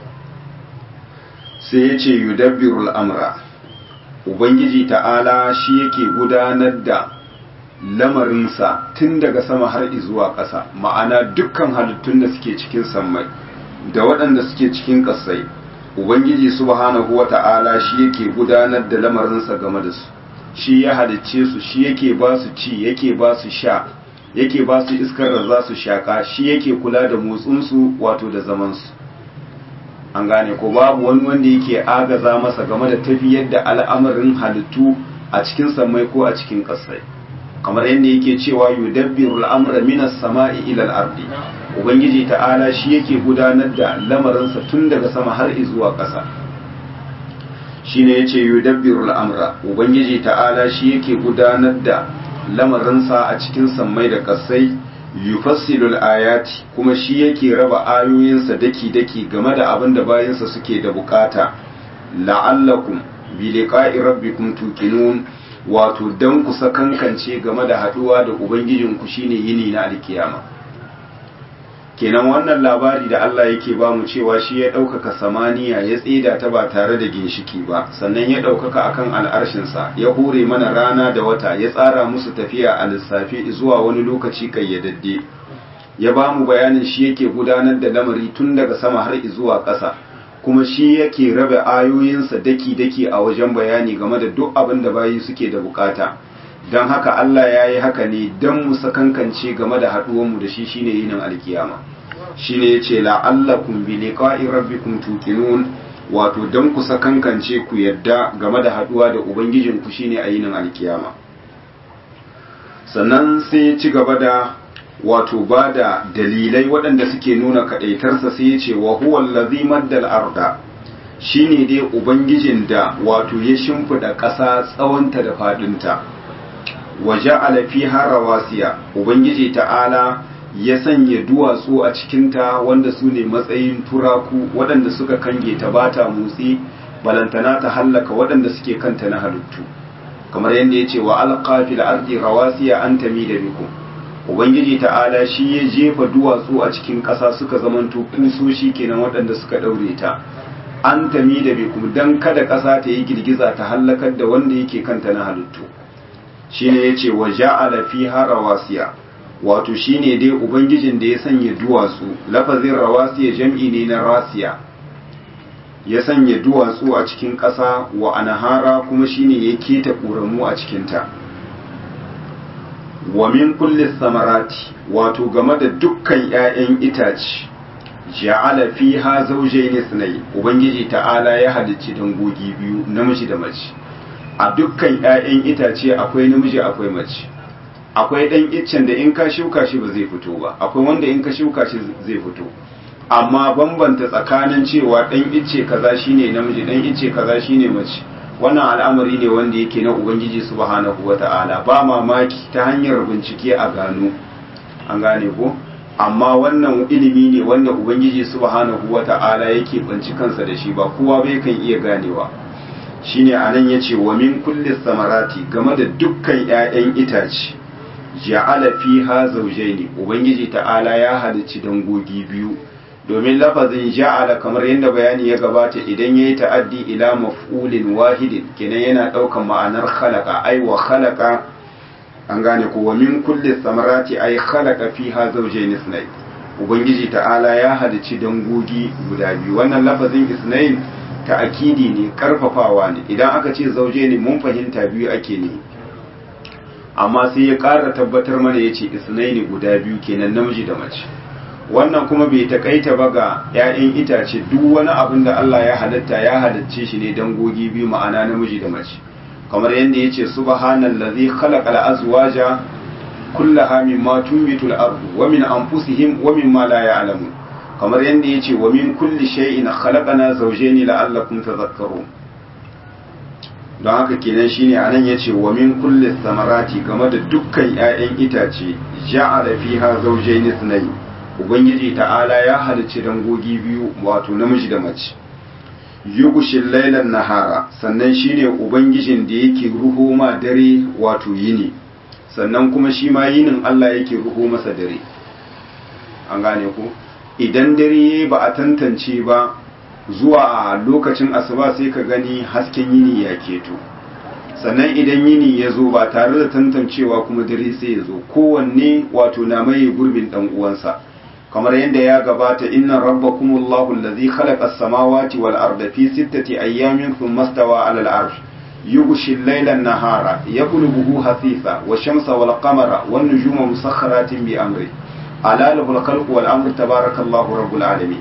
sai ya ce yudabbirul amra ubangiji ta'ala shi yake gudanar da lamarinsa tun daga sama har zuwa ƙasa ma'ana dukkan halittun da suke cikin sammai da waɗanda suke cikin ƙasai ubangiji subhanahu wa ta'ala shi yake gudanar da lamarinsa game da su shi ya halicce su shi yake ba su ci yake ba su sha yake ba su iskar da za su shaƙa shi yake kula da motsinsu wato da zamansu an gane ko babu wani wanda yake agaza masa game da tafiyar da al'amarin halittu a cikin samai ko a cikin ƙasai kamar yadda yake cewa yudabbiru al'amra minas sama'i ila al-ardi ubangiji ta'ala shi yake gudanar da lamarinsa tun daga sama har zuwa ƙasa shine yace yudabbiru al'amra ubangiji ta'ala shi yake gudanar da lamarinsa a cikin sammai da ƙasai yufassilu ayati kuma shi yake raba ayoyinsa daki-daki game da abin da bayansa suke da bukata la'allakum bi liqa'i rabbikum tuqinun wato dan ku sakankance game da haduwa da ubangijinku shine yini na alkiyama kenan wannan labari da Allah yake ba mu cewa shi ya ɗaukaka samaniya ya tsida ta ba tare da ginshiki ba sannan ya ɗaukaka akan al'arshinsa ya hure mana rana da wata ya tsara musu tafiya a lissafi zuwa wani lokaci kayyadadde ya ba mu bayanin shi yake gudanar da lamari tun daga sama har zuwa ƙasa kuma shi yake rabe ayoyinsa daki-daki a wajen bayani game da duk abin da bayi suke da bukata don haka Allah ya yi haka ne don mu sakankance game da haɗuwanmu da shi shine yinin alkiyama shine ya ce la'allakum bi liqa'i rabbikum tuqinun wato dan ku sakankance ku yadda game da haduwa da ubangijin ku shine a yinin alkiyama sannan sai ci gaba da wato ba da dalilai waɗanda suke nuna kaɗaitarsa sai ya ce wa huwa allazi maddal arda shine dai ubangijin da wato ya shimfida ƙasa tsawonta da faɗinta wa ja'ala fiha rawasiya ubangiji ta'ala ya sanya duwatsu a cikinta wanda su ne matsayin turaku waɗanda suka kange ta bata motsi balantana ta hallaka waɗanda suke kanta na halittu kamar yadda ya ce wa alqafil ardi rawasiya an tamida bikum ubangiji ta'ala shi ya jefa duwatsu a cikin ƙasa suka zamanto kusoshi kenan waɗanda suka ɗaure ta an tami da bikum dan kada ƙasa ta yi girgiza ta hallakar da wanda yake kanta na halittu shine yace wa ja'ala fiha rawasiya wato shine dai ubangijin da ya sanya duwatsu lafazin rawasiya jam'i ne na rasiya ya sanya duwatsu a cikin ƙasa wa anahara kuma shine ya keta ƙoramu a cikinta wa min kulli samarati wato game da dukkan 'ya'yan itace ja'ala fiha zawjayn ithnay ubangiji ta'ala ya halicci dangogi biyu namiji da mace a dukkan 'ya'yan itace akwai namiji akwai mace akwai dan iccen da in ka shuka shi ba zai fito ba akwai wanda in ka shuka shi zai fito amma bambanta tsakanin cewa dan icce kaza shine namiji dan icce kaza shine mace wannan al'amari ne wanda yake na ubangiji subhanahu wata'ala ba mamaki ta hanyar bincike a gano an gane ko amma wannan ilimi ne wanda ubangiji subhanahu wata'ala yake banci kansa da shi ba kowa bai kan iya ganewa shine anan yace wa min kulli samarati game da dukkan 'ya'yan itace ja'ala fiha zawjaini ubangiji ta'ala ya halicci dangogi biyu domin lafazin ja'ala kamar yadda bayani ya gabata idan yayi ta'addi ila maf'ulin wahidin kenan yana daukan ma'anar khalaqa ai wa khalaqa an gane ko wa min kulli samarati ai khalaqa fiha zawjayn isnayn ubangiji ta'ala ya halici dangogi guda biyu wannan lafazin isnayn ta'akidi ne karfafawa ne idan aka ce zawjayn mun fahimta biyu ake ne amma sai ya ƙara tabbatar mana yace isnayn guda biyu kenan namiji da mace wannan kuma bai takaita ba ga 'ya'yan itace duk wani abin da Allah ya halatta ya halicce shi ne dangogi biyu ma'ana namiji da mace kamar yadda ya ce subhanallazi khalaqal azwaja kullaha mimma tunbitu al-ardu wa min anfusihim wa mimma la ya'lamun kamar yadda ya ce wa min kulli shay'in khalaqana zawjayn la'allakum tadhakkarun don haka kenan shine anan yace wa min kulli samarati game da dukkan 'ya'yan itace ja'ala fiha zawjayn ithnayn ubangiji ta'ala ya halicci dangogi biyu wato namiji da mace yugushin lailan nahara sannan shine ubangijin da yake ruho ma dare wato yini sannan kuma shi ma yinin Allah yake ruho masa dare an gane ku idan dare ba a tantance ba zuwa lokacin asuba sai ka gani hasken yini ya keto sannan idan yini ya zo ba tare da tantancewa kuma dare sai ya zo kowanne wato na maye gurbin dan uwansa kamar yadda ya gabata inna rabbakumullahu allazi khalaqa as-samawati wal arda fi sittati ayyamin thumma stawa 'ala al-'arsh yughshi al-layla an-nahara yaqlubuhu hasisa wash-shamsa wal-qamara wan-nujuma musakhkharatin bi amri ala lahu al-khalqu wal-amru tabarakallahu rabbul alamin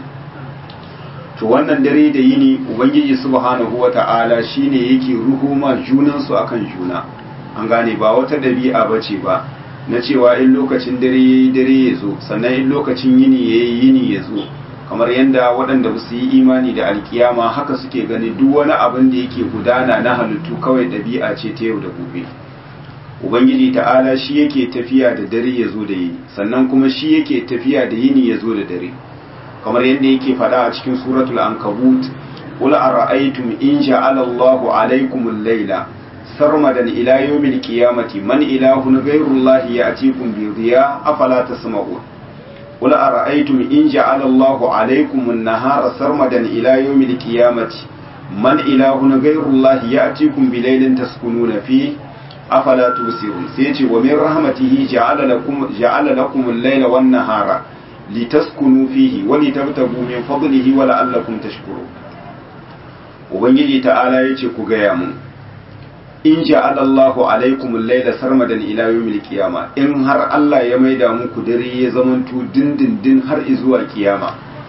to wannan dare da yini ubangiji subhanahu wata'ala shine yake ruhuma junan su akan juna an gane ba wata dabi'a bace ba na cewa in lokacin dare yayi dare ya zo sannan in lokacin yini yayi yini ya zo kamar yadda waɗanda ba su yi imani da alkiyama haka suke gani duk wani abin da yake gudana na halittu kawai ɗabi'a ce ta yau da gobe ubangiji ta'ala shi yake tafiya da dare ya zo da yini sannan kuma shi yake tafiya da yini ya zo da dare kamar yadda yake faɗa a cikin suratul ankabut qul ara'aytum in ja'ala Allahu alaykum al-layla sarmadan ila yawmil qiyamati man ilahun ghayru Allah ya'tikum bi dhiya afala tasma'un qul ara'aytum in ja'ala Allahu alaykum an-nahara sarmadan ila yawmil qiyamati man ilahun ghayru Allah ya'tikum bi laylin taskununa fihi afala tusirun sai ce wa min rahmatihi ja'ala lakum ja'ala lakum al-layla wan-nahara litaskunu fihi wa litabtagu min fadlihi wa la'allakum tashkurun ubangiji ta'ala yace ku gaya mun in ja'ala Allahu alaikum al-layla sarmadan ila yawmil qiyama in har Allah ya maida muku dare ya zamanto dindindin har zuwa kiyama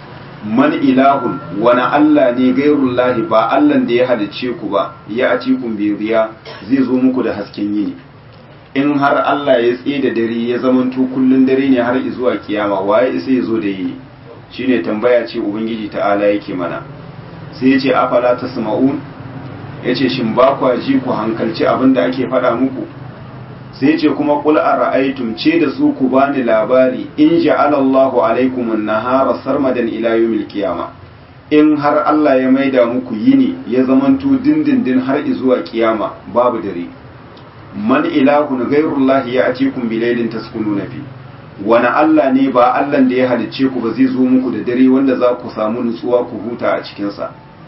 man ilahun wani Allah ne gairullahi ba Allah da ya halicce ku ba ya a cikin biriya zai zo muku da hasken yini in har Allah ya tsaye da dare ya zamanto kullun dare ne har zuwa kiyama waye isa ya zo da yini shine tambaya ce ubangiji ta'ala yake mana sai ya ce afala tasma'un ya ce shin ba kwa ji ku hankalci abin da ake faɗa muku sai ce kuma qul ara'aytum ce da su ku bani labari in ja'ala Allahu alaikum an-nahara sarmadan ila yawmil qiyama in har Allah ya maida muku yini ya zamanto dindindin har zuwa kiyama babu dare man ilahun ghayrullahi ya'tikum bilailin taskununa fi wani Allah ne ba Allah da ya halicce ku ba zai zo muku da dare wanda za ku samu nutsuwa ku huta a cikin sa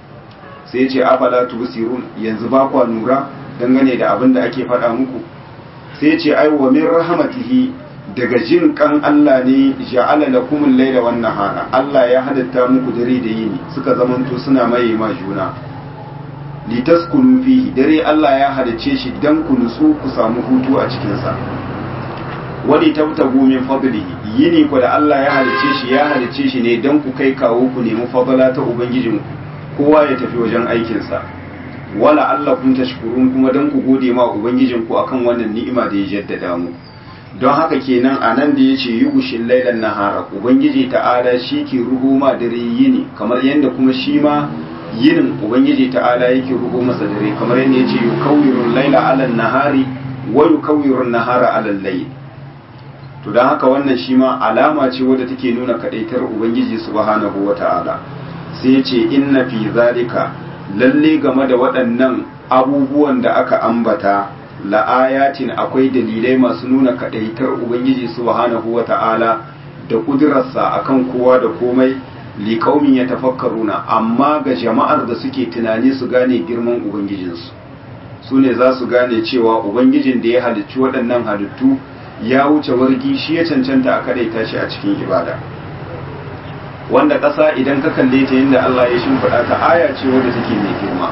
sai ce afala tubsirun yanzu ba kwa nura dangane da abin da ake faɗa muku sai ce ai wa min rahmatihi daga jin kan Allah ne ja'ala lakum al-layla wan nahara Allah ya hadatta muku dare da yini suka zamanto suna maye ma juna litaskunu fihi dare Allah ya hadace shi dan ku nutsu ku samu hutu a cikin sa wani tabtagu min fadlihi yini ku da Allah ya hadace shi ya hadace shi ne dan ku kai kawo ku nemi fadala ta ubangijinku kowa ya tafi wajen aikinsa wala Allah kun tashkurun kuma dan ku gode ma ubangijinku akan wannan ni'ima da ya jaddada mu don haka kenan a nan da ya ce yi gushin lailan nahara ubangiji ta'ala shi ke ruhu ma dare yini kamar yadda kuma shi ma yinin ubangiji ta'ala yake ruhu masa dare kamar yadda ya ce yi kawirun laila alal nahari wa yi kawirun nahara alal layl to don haka wannan shi ma alama ce wadda take nuna kadaitar ubangiji subhanahu wa ta'ala sai ya ce inna fi zalika lalle game da waɗannan abubuwan da aka ambata la'ayatin akwai dalilai masu nuna kadaitar ubangiji subhanahu wa ta'ala da kudurarsa akan kowa da komai liƙaumin ya tafakkaruna amma ga jama'ar da suke tunani su gane girman ubangijinsu su ne za su gane cewa ubangijin da ya halicci waɗannan halittu ya wuce wargi shi ya cancanta a kadaita shi a cikin ibada wanda ƙasa idan ka kalle ta yadda Allah ya shimfiɗa ta aya ce wadda take mai girma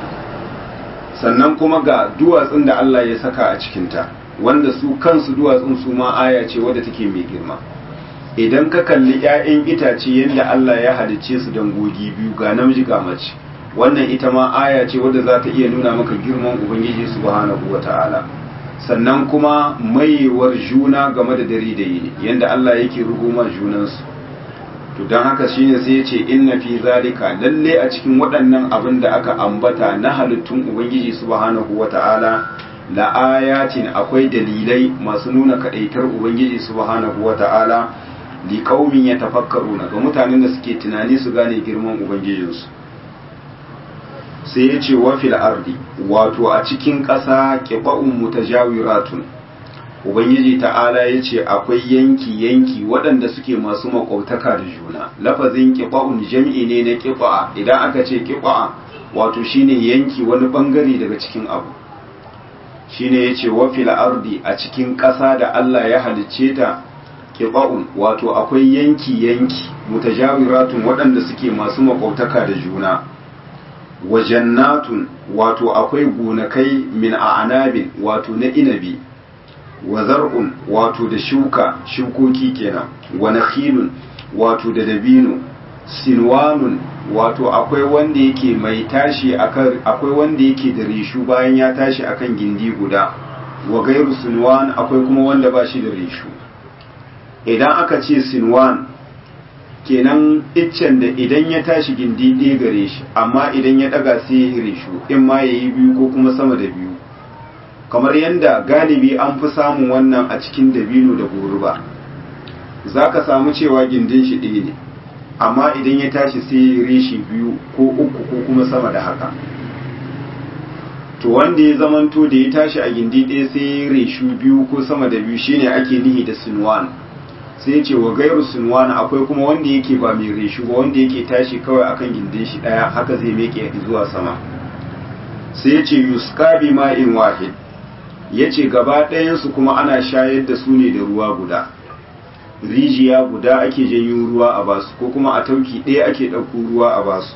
sannan kuma ga duwatsun da Allah ya saka a cikinta wanda su kansu duwatsun su ma aya ce wadda take mai girma idan ka kalli 'ya'yan itace yadda Allah ya halicce su dangogi biyu ga namiji ga mace wannan ita ma aya ce wadda za ta iya nuna maka girman ubangiji subhanahu wata'ala sannan kuma maiwar juna game da dare da yini yadda Allah yake ruguma junansu to don haka shine sai ya ce inna fi zalika lalle a cikin waɗannan abin da aka ambata na halittun ubangiji subhanahu wata'ala la ayatin akwai dalilai masu nuna kadaitar ubangiji subhanahu wata'ala li qaumin yatafakkaruna ga mutanen da suke tunani su gane girman ubangijinsu sai ya ce wa fil ardi wato a cikin ƙasa qiba'un mutajawiratun ubangiji ta'ala ya ce akwai yanki-yanki waɗanda suke masu makwabtaka da juna lafazin ƙiɓa'un jam'i ne na ƙiɓa'a idan aka ce ƙiɓa'a wato shine yanki wani ɓangare daga cikin abu shine ya ce wafil ardi a cikin ƙasa da Allah ya halicce ta ƙiɓa'un wato akwai yanki-yanki mutajawiratun waɗanda suke masu makwabtaka da juna wa jannatun wato akwai gonakai min a'anabin wato na inabi wa zar'un wato da shuka shukoki kenan wa nakhilun wato da dabino sinwanun wato akwai wanda yake mai tashi akan akwai wanda yake da rishu bayan ya tashi akan gindi guda wa gairu sinwan akwai kuma wanda ba shi da rishu idan aka ce sinwan kenan iccen da idan ya tashi gindi ɗaya gare shi amma idan ya ɗaga sai ya rishu in ma ya yi biyu ko kuma sama da biyu kamar yadda galibi an fi samun wannan a cikin dabino da goruba za ka samu cewa gindin shi ɗaya ne amma idan ya tashi sai reshi biyu ko uku ko kuma sama da haka to wanda ya zamanto da ya tashi a gindi ɗaya sai reshu biyu ko sama da biyu shine ake nihi da sinwan sai ce wa gairu sinwan akwai kuma wanda yake ba mai reshu ba wanda yake tashi kawai akan gindin shi ɗaya haka zai meke zuwa sama sai ce yuska bi ma'in wahid ya ce gaba ɗayansu kuma ana shayar da su ne da ruwa guda rijiya guda ake janyo ruwa a basu ko kuma a tauki ɗaya ake ɗauko ruwa a basu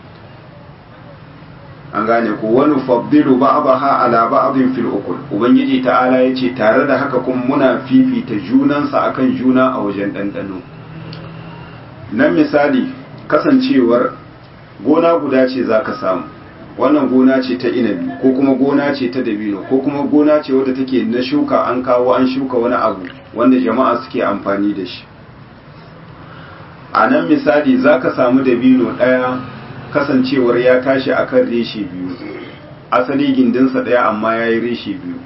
an gane ko wani fabdilu ba'daha ala ba'din fil ukul ubangiji ta'ala yace tare da haka kuma muna fifita junansa akan juna a wajen ɗanɗano nan misali kasancewar gona guda ce za ka samu wannan gona ce ta inabi ko kuma gona ce ta dabino ko kuma gona ce wadda take na shuka an kawo an shuka wani abu wanda jama'a suke amfani da shi a nan misali za ka samu dabino ɗaya kasancewar ya tashi akan reshe biyu asali gindinsa ɗaya amma ya yi reshe biyu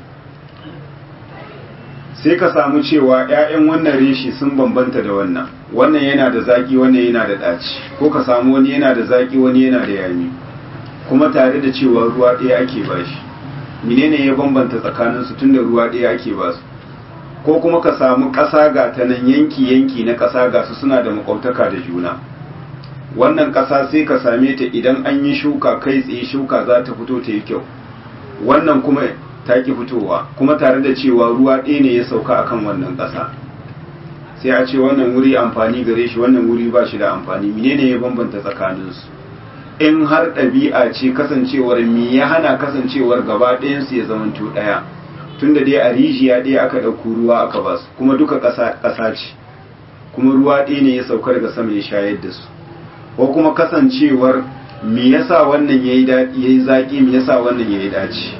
sai ka samu cewa 'ya'yan wannan reshe sun bambanta da wannan wannan yana da zaƙi wannan yana da ɗaci ko ka samu wani yana da zaƙi wani yana da yami kuma tare da cewa ruwa ɗaya ake ba shi menene ya bambanta tsakaninsu tun da ruwa ɗaya ake ba su ko kuma ka samu ƙasa ga ta nan yanki-yanki na ƙasa ga su suna da makwabtaka da juna wannan ƙasa sai ka same ta idan an yi shuka kai tsaye shuka za ta fito ta yi kyau wannan kuma ta ki fitowa kuma tare da cewa ruwa ɗaya ne ya sauka akan wannan ƙasa sai a ce wannan wuri amfani gare shi wannan wuri ba shi da amfani menene ya bambanta tsakaninsu in har ɗabi'a ce kasancewar mi ya hana kasancewar gaba ɗayansu ya zamanto ɗaya tunda dai a rijiya ɗaya aka ɗauko ruwa aka ba su kuma duka ƙasa ce kuma ruwa ɗaya ne ya sauka daga sama ya shayar da su ko kuma kasancewar me yasa wannan yayi yayi zaki me yasa wannan yayi daci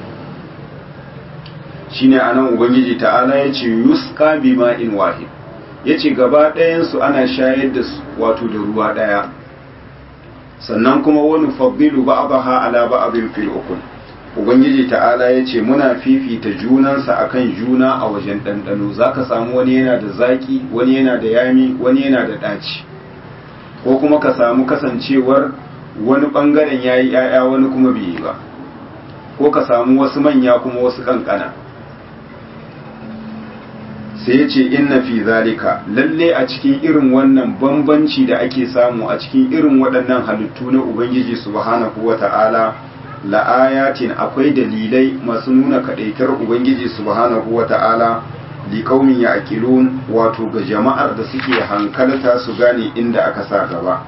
shine anan ubangiji ta'ala yace yusqa bima'in wahid yace gaba ɗayan su ana shayar da su wato da ruwa ɗaya sannan kuma wani faddilu ba'daha ala ba'din fil ukul ubangiji ta'ala yace muna fifita junansa akan juna a wajen ɗanɗano zaka samu wani yana da zaki wani yana da yami wani yana da ɗaci ko kuma ka samu kasancewar wani ɓangaren ya yi ‘ya'ya wani kuma bai yi ba ko ka samu wasu manya kuma wasu ƙanƙana sai ya ce inna fi zalika lalle a cikin irin wannan bambanci da ake samu a cikin irin waɗannan halittu na ubangiji subhanahu wa ta'ala la'ayatin akwai dalilai masu nuna kaɗaitar ubangiji subhanahu wa ta'ala liƙaumin ya akilun wato ga jama'ar da suke hankalta su gane inda aka sa gaba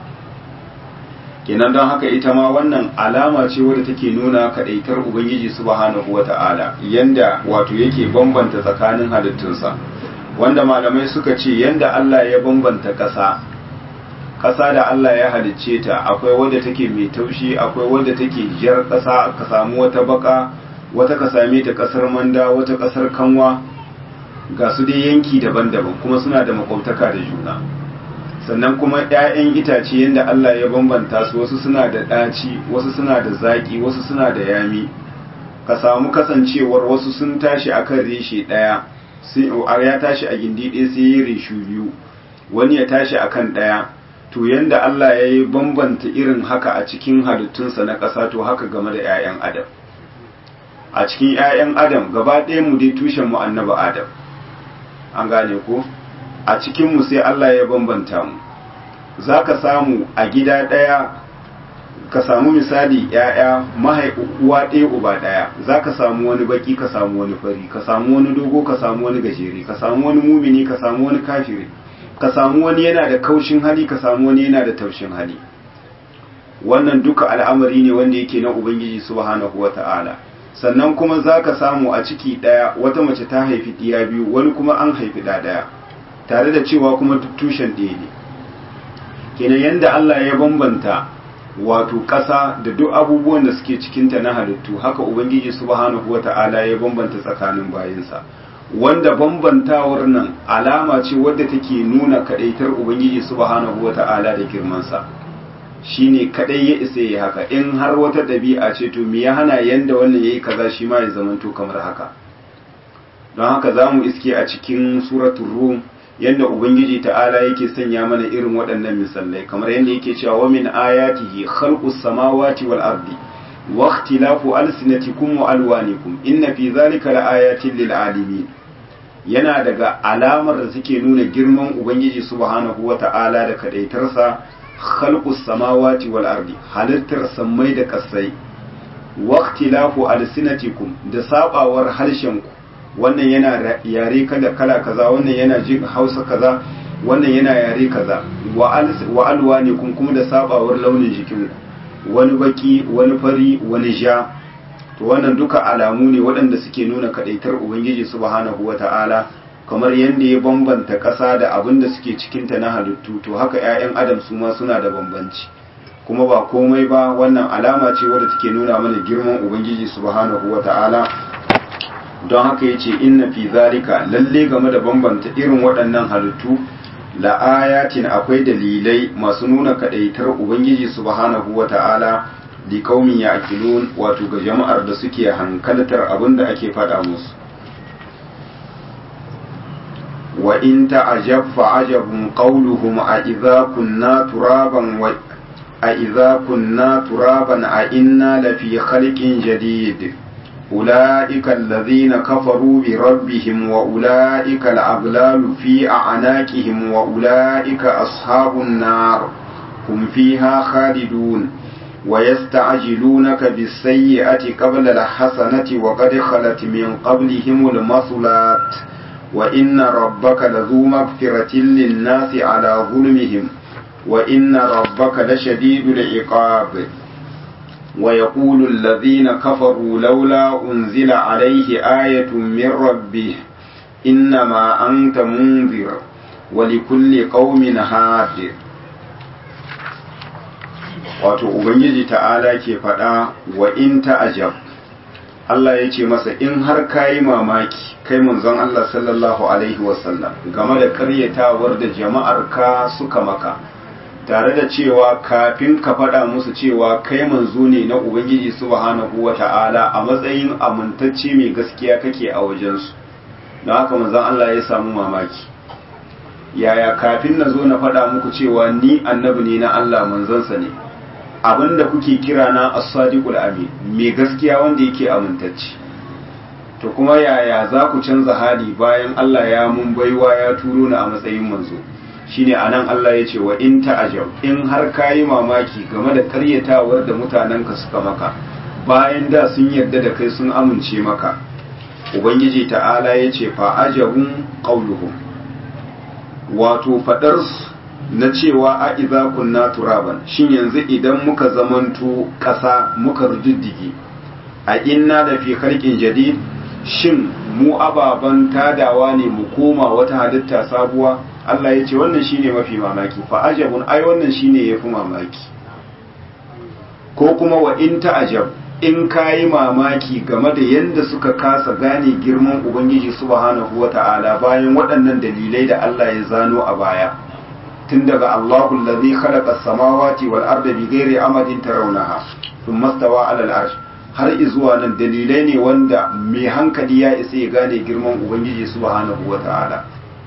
kenan don haka ita ma wannan alama ce wadda take nuna kaɗaitar ubangiji subhanahu wa ta'ala yanda wato yake bambanta tsakanin halittunsa wanda malamai suka ce yanda Allah ya bambanta ƙasa ƙasa da Allah ya halicce ta akwai wadda take mai taushi akwai wadda take jar ƙasa ka samu wata baka wata ka same ta ƙasar manda wata ƙasar kanwa ga su dai yanki daban-daban kuma suna da makwabtaka da juna sannan kuma 'ya'yan itace yadda Allah ya bambanta su wasu suna da ɗaci wasu suna da zaƙi wasu suna da yami ka samu kasancewar wasu sun tashi akan reshe ɗaya ya tashi a gindi ɗaya sai ya reshu biyu wani ya tashi akan ɗaya to yanda Allah ya yi bambanta irin haka a cikin halittunsa na ƙasa to haka game da 'ya'yan adam a cikin 'ya'yan adam gaba ɗaya mu dai tushen mu annaba adam an gane ko a cikinmu sai Allah ya bambanta mu za ka samu a gida ɗaya ka samu misali ‘ya'ya uwa ɗaya uba ɗaya za ka samu wani baki ka samu wani fari ka samu wani dogo ka samu wani gajere ka samu wani mumini ka samu wani kafiri ka samu wani yana da kaushin hali ka samu wani yana da taushin hali wannan duka al'amari ne wanda yake na ubangiji subhanahu wa ta'ala sannan kuma za ka samu a ciki ɗaya wata mace ta haifi ɗiya biyu wani kuma an haifi ɗa ɗaya tare da cewa kuma duk tushen ɗaya ne kenan yadda Allah ya bambanta wato ƙasa da duk abubuwan da suke cikinta na halittu haka ubangiji subhanahu wata'ala ya bambanta tsakanin bayansa wanda bambantawar nan alama ce wadda take nuna kadaitar ubangiji subhanahu wata'ala da girmansa shine kadai ya isa yi haka in har wata ɗabi'a ce to me ya hana yanda wannan yayi kaza shi ma ya zamanto kamar haka don haka zamu iske a cikin suratul rum yadda ubangiji ta'ala yake sanya mana irin waɗannan misalai kamar yadda yake cewa wa min ayatihi khalqus samawati wal ardi wa ikhtilafu alsinatikum wa alwanikum inna fi zalika laayatin lil alimin yana daga alamar da suke nuna girman ubangiji subhanahu wa ta'ala da kadaitarsa khalqus samawati wal ardi halittar sammai da kasai wa ikhtilafu alsinatikum da sabawar harshenku wannan yana yare kala kaza wannan yana jin hausa kaza wannan yana yare kaza wa alwa ne kun kuma da sabawar launin jikinku wani baki wani fari wani ja to wannan duka alamu ne waɗanda suke nuna kadaitar ubangiji subhanahu wata'ala kamar yadda ya bambanta ƙasa da abin da suke cikinta na halittu to haka 'ya'yan adam su ma suna da bambanci kuma ba komai ba wannan alama ce wadda take nuna mana girman ubangiji subhanahu wata'ala don haka yace inna fi zalika lalle game da bambanta irin waɗannan halittu la ayatin akwai dalilai masu nuna kadaitar ubangiji subhanahu wata'ala li qaumin ya'qilun wato ga jama'ar da suke hankaltar abin da ake faɗa musu wa in ta'ajab fa'ajabun qawluhum a idza kunna turaban wa أإذا كنا ترابا أئنا لفي خلق جديد أولئك الذين كفروا بربهم وأولئك الأغلال في أعناقهم وأولئك أصحاب النار هم فيها خالدون ويستعجلونك بالسيئة قبل الحسنة وقد خلت من قبلهم المثلات وإن ربك لذو مغفرة للناس على ظلمهم وإن ربك لشديد العقاب ويقول الذين كفروا لولا أنزل عليه آية من ربه إنما أنت منذر ولكل قوم هاد wato ubangiji ta'ala ke faɗa wa in ta'ajab Allah ya ce masa in har kayi mamaki kai manzon Allah sallallahu alaihi wasallam game da karyatawar da jama'ar ka suka maka tare da cewa kafin ka faɗa musu cewa kai manzo ne na Ubangiji subhanahu wa ta'ala a matsayin amintacce mai gaskiya kake a wajensu don haka manzon Allah ya samu mamaki yaya kafin na zo na faɗa muku cewa ni annabi ne na Allah manzansa ne abinda kuke kira na as-sadiqul amin mai gaskiya wanda yake amintacce to kuma yaya za ku canza hali bayan Allah ya mun baiwa ya turo ni a matsayin manzo shine anan Allah ya ce wa in ta'ajab in har kayi mamaki game da karyatawar da mutanenka suka maka bayan da sun yarda da kai sun amince maka ubangiji ta'ala ya ce fa ajabun qauluhum wato fadar na cewa a idza kunna turaban shin yanzu idan muka zamanto ƙasa muka rujuddige a inna da fi khalqin jadid shin mu ababan tadawa ne mu koma wata halitta sabuwa Allah ya ce wannan shine mafi mamaki fa ajabun ai wannan shine yafi mamaki ko kuma wa in ta'ajab in kayi mamaki game da yanda suka kasa gane girman ubangiji subhanahu wata'ala bayan waɗannan dalilai da Allah ya zano a baya tun daga Allahu allazi khalaqa as-samawati wal arda bighairi amadin tarawnaha thumma stawa 'ala al-arsh har izuwa nan dalilai ne wanda mai hankali ya isa ya gane girman ubangiji subhanahu wata'ala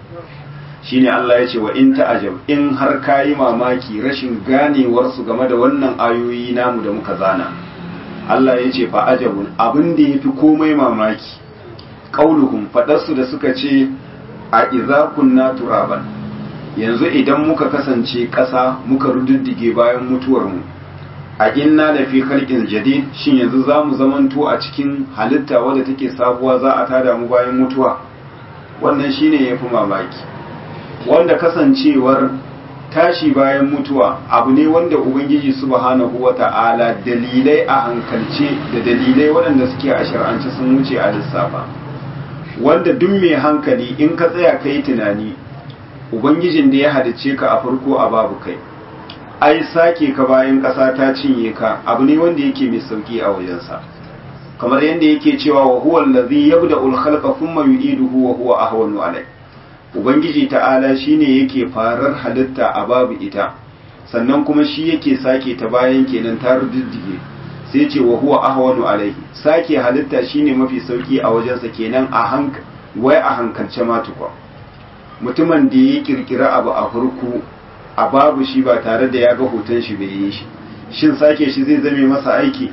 shine Allah ya ce wa in ta'ajab in har kayi mamaki rashin ganewar su game da wannan ayoyi namu da muka zana Allah ya ce fa ajabun abin da yafi komai mamaki qauluhum fadarsu da suka ce a idza kunna turaban yanzu idan muka kasance ƙasa muka rududdige bayan mutuwar mu a inna da fi khalqin jadid shin yanzu zamu zamanto a cikin halitta wadda take sabuwa za a tada mu bayan mutuwa wannan shine yafi mamaki wanda kasancewar tashi bayan mutuwa abu ne wanda ubangiji subhanahu wata'ala dalilai a hankalce da dalilai waɗanda suke a shar'ance sun wuce a lissafa wanda duk mai hankali in ka tsaya ka yi tunani ubangijin da ya halicce ka a farko a babu kai ai sake ka bayan ƙasa ta cinye ka abu ne wanda yake mai sauki a wajensa kamar yadda yake cewa wa huwa allazi yabda'ul khalqa thumma yu'iduhu wa huwa ahwanu alayh ubangiji ta'ala shine yake farar halitta a babu ita sannan kuma shi yake sake ta bayan kenan ta ruddige sai ce wa huwa ahwanu alaihi sake halitta shine mafi sauki a wajensa kenan a hank wai a hankalce ma tukwa mutumin da ya kirkira abu a farko a babu shi ba tare da ya ga hoton shi bai yi shi shin sake shi zai zame masa aiki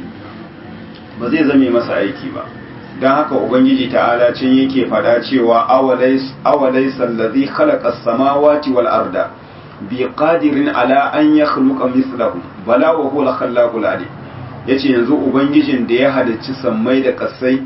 ba zai zame masa aiki ba don haka ubangiji ta'ala can yake fada cewa awalai sallazi khalaqa samawati wal arda bi qadirin ala an yakhluqa mislahu bala wa huwa al-khallaqul alim yace yanzu ubangijin da ya halicci sammai da kasai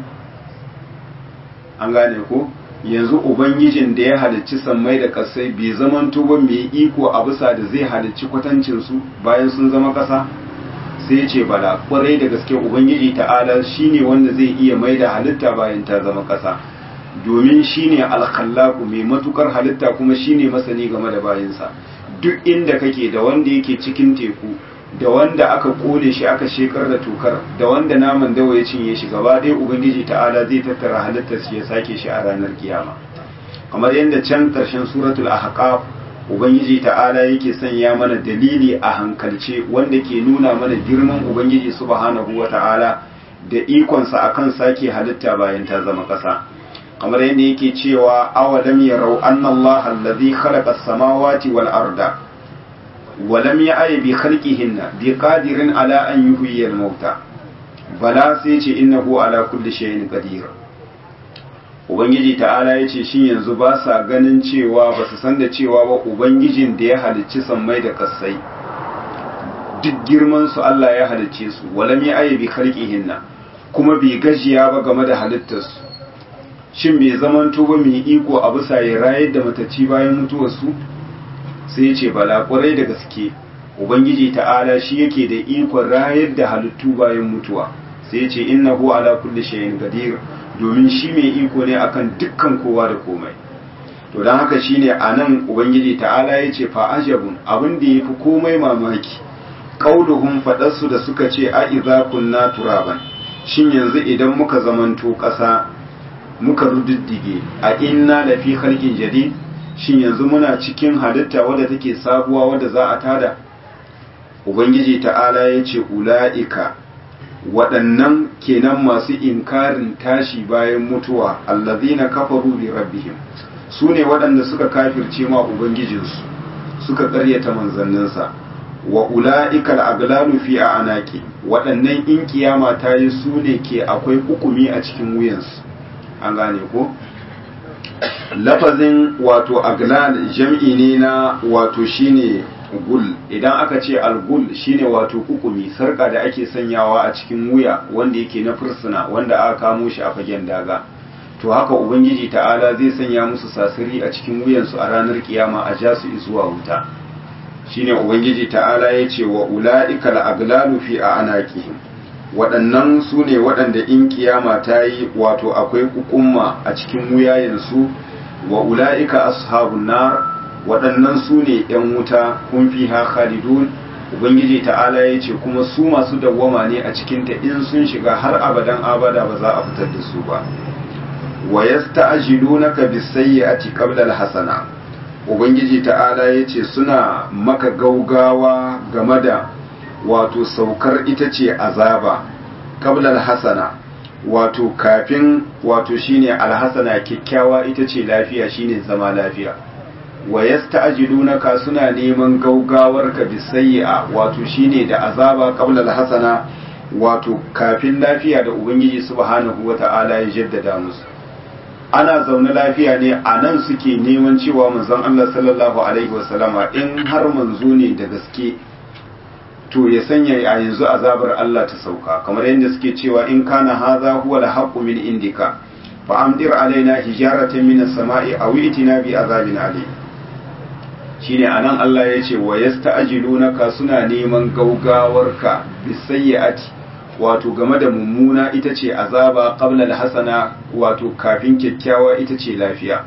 an gane ko yanzu ubangijin da ya halicci sammai da kasai bai zaman tuba mai iko a bisa da zai halicci kwatancin su bayan sun zama kasa sai ce bala kwarai da gaske ubangiji ta'ala shine wanda zai iya mai da halitta bayan ta zama ƙasa domin shine alkhallaku mai matukar halitta kuma shine masani game da bayinsa duk inda kake da wanda yake cikin teku da wanda aka kone shi aka shekar da tokar da wanda naman dawa ya cinye shi gaba ɗaya ubangiji ta'ala zai tattara halittar shi ya sake shi a ranar kiyama kamar yadda can ƙarshen suratul ahqaf ubangiji ta'ala yake sanya mana dalili a hankalce wanda ke nuna mana girman ubangiji subhanahu wata'ala da ikonsa akan sake halitta bayan ta zama ƙasa kamar yadda yake cewa awalam yarau anna Allah allazi khalaqa as-samawati wal arda wa lam ya'y bi khalqihinna bi qadirin ala an yuhyiya al-mauta bala sai ce innahu ala kulli shay'in qadir ubangiji ta'ala yace shin yanzu ba sa ganin cewa ba su san da cewa ba ubangijin da ya halicci sammai da kasai duk girman su Allah ya halicce su wa lam ya'y bi khalqihinna kuma bai gajiya ba game da halittarsu shin bai zamanto ba mai iko a bisa ya rayar da matacci bayan mutuwarsu sai ya ce bala kwarai da gaske ubangiji ta'ala shi yake da ikon rayar da halittu bayan mutuwa sai ya ce innahu ala kulli shay'in qadir domin shi mai iko ne akan dukkan kowa da komai to dan haka shine anan ubangiji ta'ala ya ce fa ajabun abin da yafi komai mamaki qauluhum fadarsu da suka ce a idza kunna turaban shin yanzu idan muka zamanto ƙasa muka rududdige a inna da fi halkin jadid shin yanzu muna cikin halitta wadda take sabuwa wadda za a tada ubangiji ta'ala ya ce ula'ika waɗannan kenan masu inkarin tashi bayan mutuwa allazina kafaru bi rabbihim su ne waɗanda suka kafirce ma ubangijinsu suka ƙaryata manzanninsa wa ula'ika al'aglalu fi a anaki waɗannan in kiyama ta yi su ne ke akwai hukumi a cikin wuyansu an gane ko lafazin wato aglal jam'i ne na wato shine gul idan aka ce algul shine wato hukumi sarka da ake sanyawa a cikin wuya wanda yake na fursuna wanda aka kamo shi a fagen daga to haka ubangiji ta'ala zai sanya musu sasiri a cikin wuyansu a ranar kiyama a ja su zuwa wuta shine ubangiji ta'ala ya ce wa ula'ika al'aglalu fi a anaqihim waɗannan su ne waɗanda in kiyama ta yi wato akwai hukumma a cikin wuyayensu wa ula'ika ashabun nar waɗannan su ne ‘yan wuta kun fi ha khalidun ubangiji ta'ala ya ce kuma su masu dawwama ne a cikinta in sun shiga har abadan abada ba za a fitar da su ba wa yasta'jilunaka bis-sayyi'ati qabla al-hasana ubangiji ta'ala ya ce suna maka gaugawa game da wato saukar ita ce azaba qabla hasana wato kafin wato shine alhasana kyakkyawa ita ce lafiya shine zama lafiya wa yasta'jilunaka suna neman gaugawar ka bisayya wato shine da azaba qabla alhasana wato kafin lafiya da ubangiji subhanahu wata'ala ya jaddada musu ana zaune lafiya ne a nan suke neman cewa manzon Allah sallallahu alaihi wasallama in har manzo ne da gaske to ya sanya a yanzu azabar Allah ta sauka kamar yadda suke cewa in kana hadha huwa al-haqqu min indika fa amdir alaina hijaratan min as-sama'i aw itina bi azabin alim shine anan Allah ya ce wa yasta'jilunaka suna neman gaugawarka bisayyi'ati wato game da mummuna ita ce azaba qabla al-hasana wato kafin kyakkyawa ita ce lafiya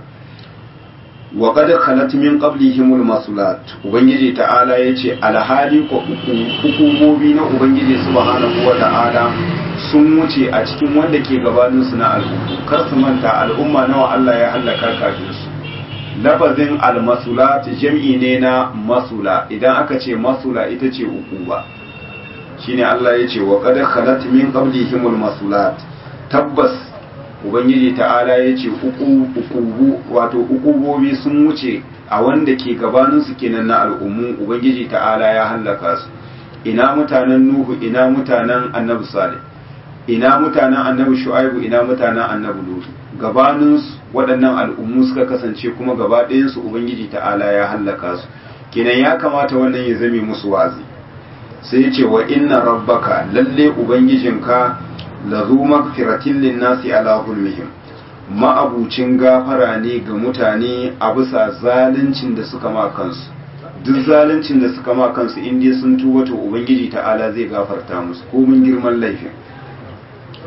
wa qad khalat min qablihim al-masulat ubangiji ta'ala yace alhali ko hukumomi na ubangiji subhanahu wa ta'ala sun wuce a cikin wanda ke gabanin su na al'umma kar su manta al'umma nawa Allah ya halaka kafin su lafazin al-masulat jam'i ne na masula idan aka ce masula ita ce ukuba shine Allah yace wa qad khalat min qablihim al-masulat tabbas ubangiji ta'ala ya ce ukubu wato ukubobi sun wuce a wanda ke gabaninsu kenan na al'ummu ubangiji ta'ala ya hallaka su ina mutanen nuhu ina mutanen annabi salih ina mutanen annabi shu'aibu ina mutanen annabi lutu gabaninsu waɗannan al'ummu suka kasance kuma gaba ɗayansu ubangiji ta'ala ya hallaka su kenan ya kamata wannan ya zame musu wazi sai ya ce wa inna rabbaka lalle ubangijinka lazu magfiratin linnasi ala zulmihim ma'abucin gafara ne ga mutane a bisa zaluncin da suka ma kansu duk zaluncin da suka ma kansu in dai sun tuba to ubangiji ta'ala zai gafarta musu komin girman laifin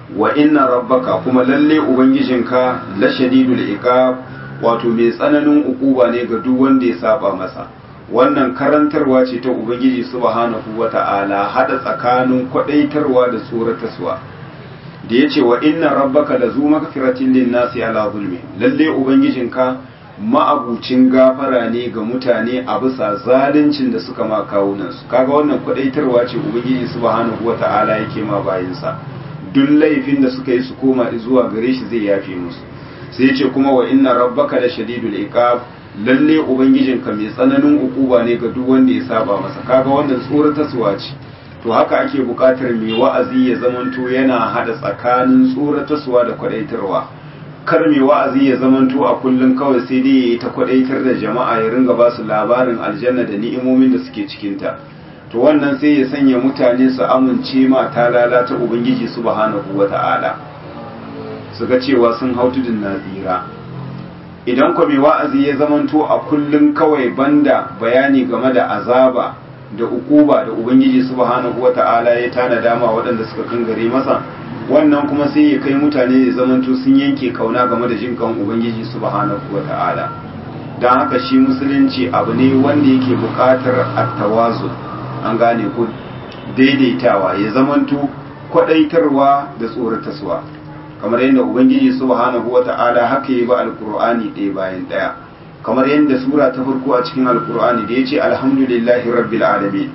wa inna rabbaka kuma lalle ubangijinka la shadidul iqab wato mai tsananin ukuba ne ga duk wanda ya saba masa wannan karantarwa ce ta ubangiji subhanahu wata'ala hada tsakanin kwadaitarwa da tsoratarwa da yace wa inna rabbaka lazu magfiratin lin-nasi ala zulmi lalle ubangijinka ma'abucin gafara ne ga mutane a bisa zaluncin da suka ma kawunansu kaga wannan kwadaitarwa ce ubangiji subhanahu wata'ala yake ma bayinsa duk laifin da suka yi su koma zuwa gare shi zai yafe musu sai ce kuma wa inna rabbaka la shadidul iqab lalle ubangijinka mai tsananin ukuba ne ga duk wanda ya saba masa kaga wannan tsoratarwa ce to haka ake buƙatar mai wa'azi ya zamanto yana hada tsakanin tsoratarwa da kwadaitarwa kar mai wa'azi ya zamanto a kullum kawai sai dai yayi ta kwadaitar da jama'a ya ringa ba su labarin aljanna da ni'imomin da suke cikinta to wannan sai ya sanya mutane su amince ma ta lalata ubangiji subhanahu wata'ala su ga cewa sun hau tudun nazira idan kwa mai wa'azi ya zamanto a kullum kawai banda bayani game da azaba da ukuba da ubangiji subhanahu wata'ala ya tana dama waɗanda suka kangare masa wannan kuma sai ya kai mutane ya zamanto sun yanke kauna game da jin kan ubangiji subhanahu wata'ala don haka shi musulunci abu ne wanda yake buƙatar attawazu an gane ko daidaitawa ya zamanto kwadaitarwa da tsorataswa kamar yadda ubangiji subhanahu wata'ala haka yi ba alkur'ani ɗaya bayan ɗaya kamar yadda sura ta farko a cikin alkur'ani da ya ce alhamdulillahi rabbil alamin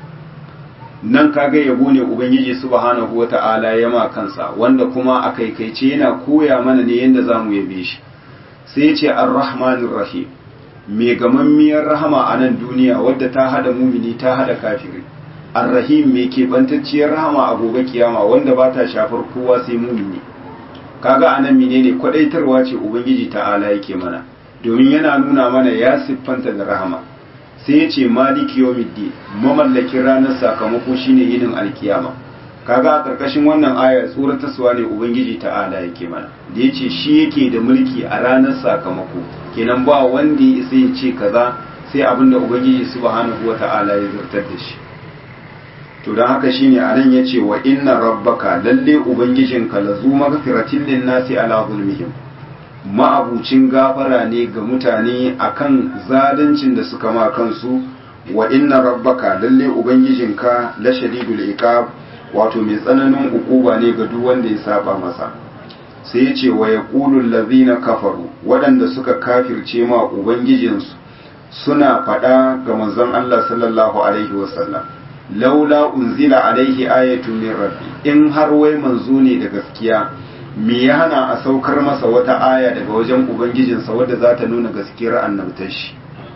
nan kaga yabo ne ubangiji subhanahu wata'ala ya ma kansa wanda kuma a kaikaice yana koya mana ne yadda za mu yabe shi sai ya ce arrahmanir rahim mai gamammiyar rahama a nan duniya wadda ta hada mumini ta hada kafiri arrahim mai keɓantacciyar rahama a gobe kiyama wanda ba ta shafar kowa sai mumini kaga anan menene kwadaitarwa ce ubangiji ta'ala yake mana domin yana nuna mana ya siffanta da rahama sai ya ce maliki yawmiddin mamallakin ranar sakamako shine yinin alkiyama kaga a karkashin wannan aya tsoratarwa ne ubangiji ta'ala yake mana da ya ce shi yake da mulki a ranar sakamako kenan ba wanda ya isa ya ce kaza sai abinda ubangiji subhanahu wata'ala ya zartar da shi to don haka shine a nan ya ce wa inna rabbaka lalle ubangijinka la zu magfiratin lin nasi ala zulmihim ma'abucin gafara ne ga mutane akan zaluncin da suka ma kansu wa inna rabbaka lalle ubangijinka la shadidul iqab wato mai tsananin ukuba ne ga duk wanda ya saba masa sai ya ce wa yaqulu allazina kafaru waɗanda suka kafirce ma ubangijinsu suna faɗa ga manzon Allah sallallahu alaihi wasallam laula unzila alaihi ayatun min rabbi in har wai manzo ne da gaskiya me ya hana a saukar masa wata aya daga wajen ubangijinsa wadda za ta nuna gaskiyar annabtar shi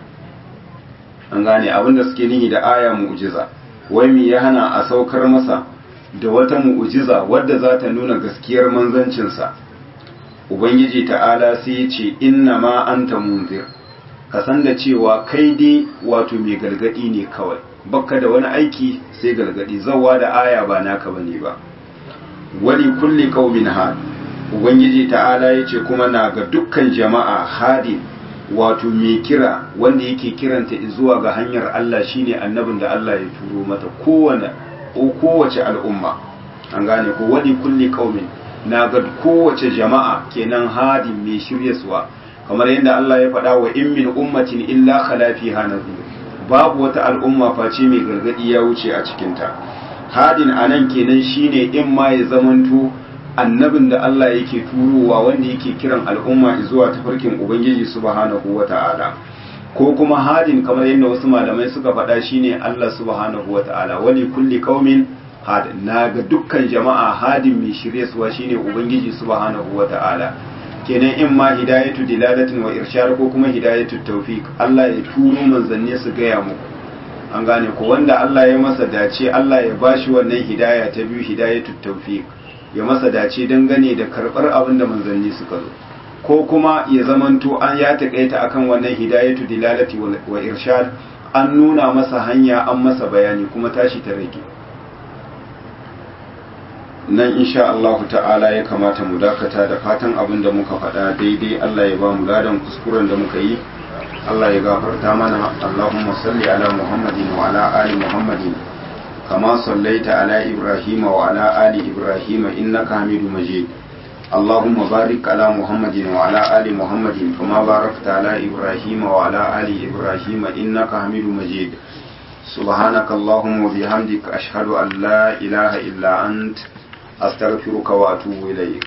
an gane abinda suke nihi da aya mu'jiza wai me ya hana a saukar masa da wata mu'jiza wadda za ta nuna gaskiyar manzancinsa ubangiji ta'ala sai ya ce inna ma anta munzir ka san da cewa kai dai wato mai galgadi ne kawai bakka da wani aiki sai galgadi zawa da aya ba naka bane ba wali kulli qaumin had ubangiji ta'ala yace kuma na ga dukkan jama'a hadin wato mai kira wanda yake kiranta zuwa ga hanyar Allah shine annabin da Allah ya turo mata kowane kowace al'umma an gane ko wali kulli qaumin na ga kowace jama'a kenan hadin mai shiryaswa kamar yadda Allah ya faɗa wa in min ummatin illa khala fiha nadhir babu wata al'umma face mai gargadi ya wuce a cikinta hadin anan kenan shine in ma ya zamanto annabin da Allah yake turowa wanda yake kiran al'umma zuwa tafarkin ubangiji subhanahu wata'ala ko kuma hadin kamar yadda wasu malamai suka faɗa shine Allah subhanahu wata'ala wali kulli qaumin hadin na ga dukkan jama'a hadin mai shiryaswa shine ubangiji subhanahu wata'ala kenan in ma hidayatu dilalatin wa irshad ko kuma hidayatu tawfiq Allah ya turo manzanni su gaya muku an gane ko wanda Allah ya masa dace Allah ya bashi wannan hidaya ta biyu hidayatu tawfiq ya masa dace dangane da karbar abin da manzanni suka zo ko kuma ya zamanto an ya takaita akan wannan hidayatu dilalati wa irshad an nuna masa hanya an masa bayani kuma tashi ta rage nan insha Allah ta'ala ya kamata mu dakata da fatan abin da muka faɗa daidai Allah ya ba mu ladan kuskuren da muka yi Allah ya gafarta mana Allahumma salli ala Muhammadin wa ala ali Muhammadin كما صليت على إبراهيم وعلى آل إبراهيم إنك حميد مجيد اللهم بارك على محمد وعلى آل محمد كما باركت على إبراهيم وعلى آل إبراهيم إنك حميد مجيد سبحانك اللهم وبحمدك أشهد أن لا إله إلا أنت أستغفرك وأتوب إليك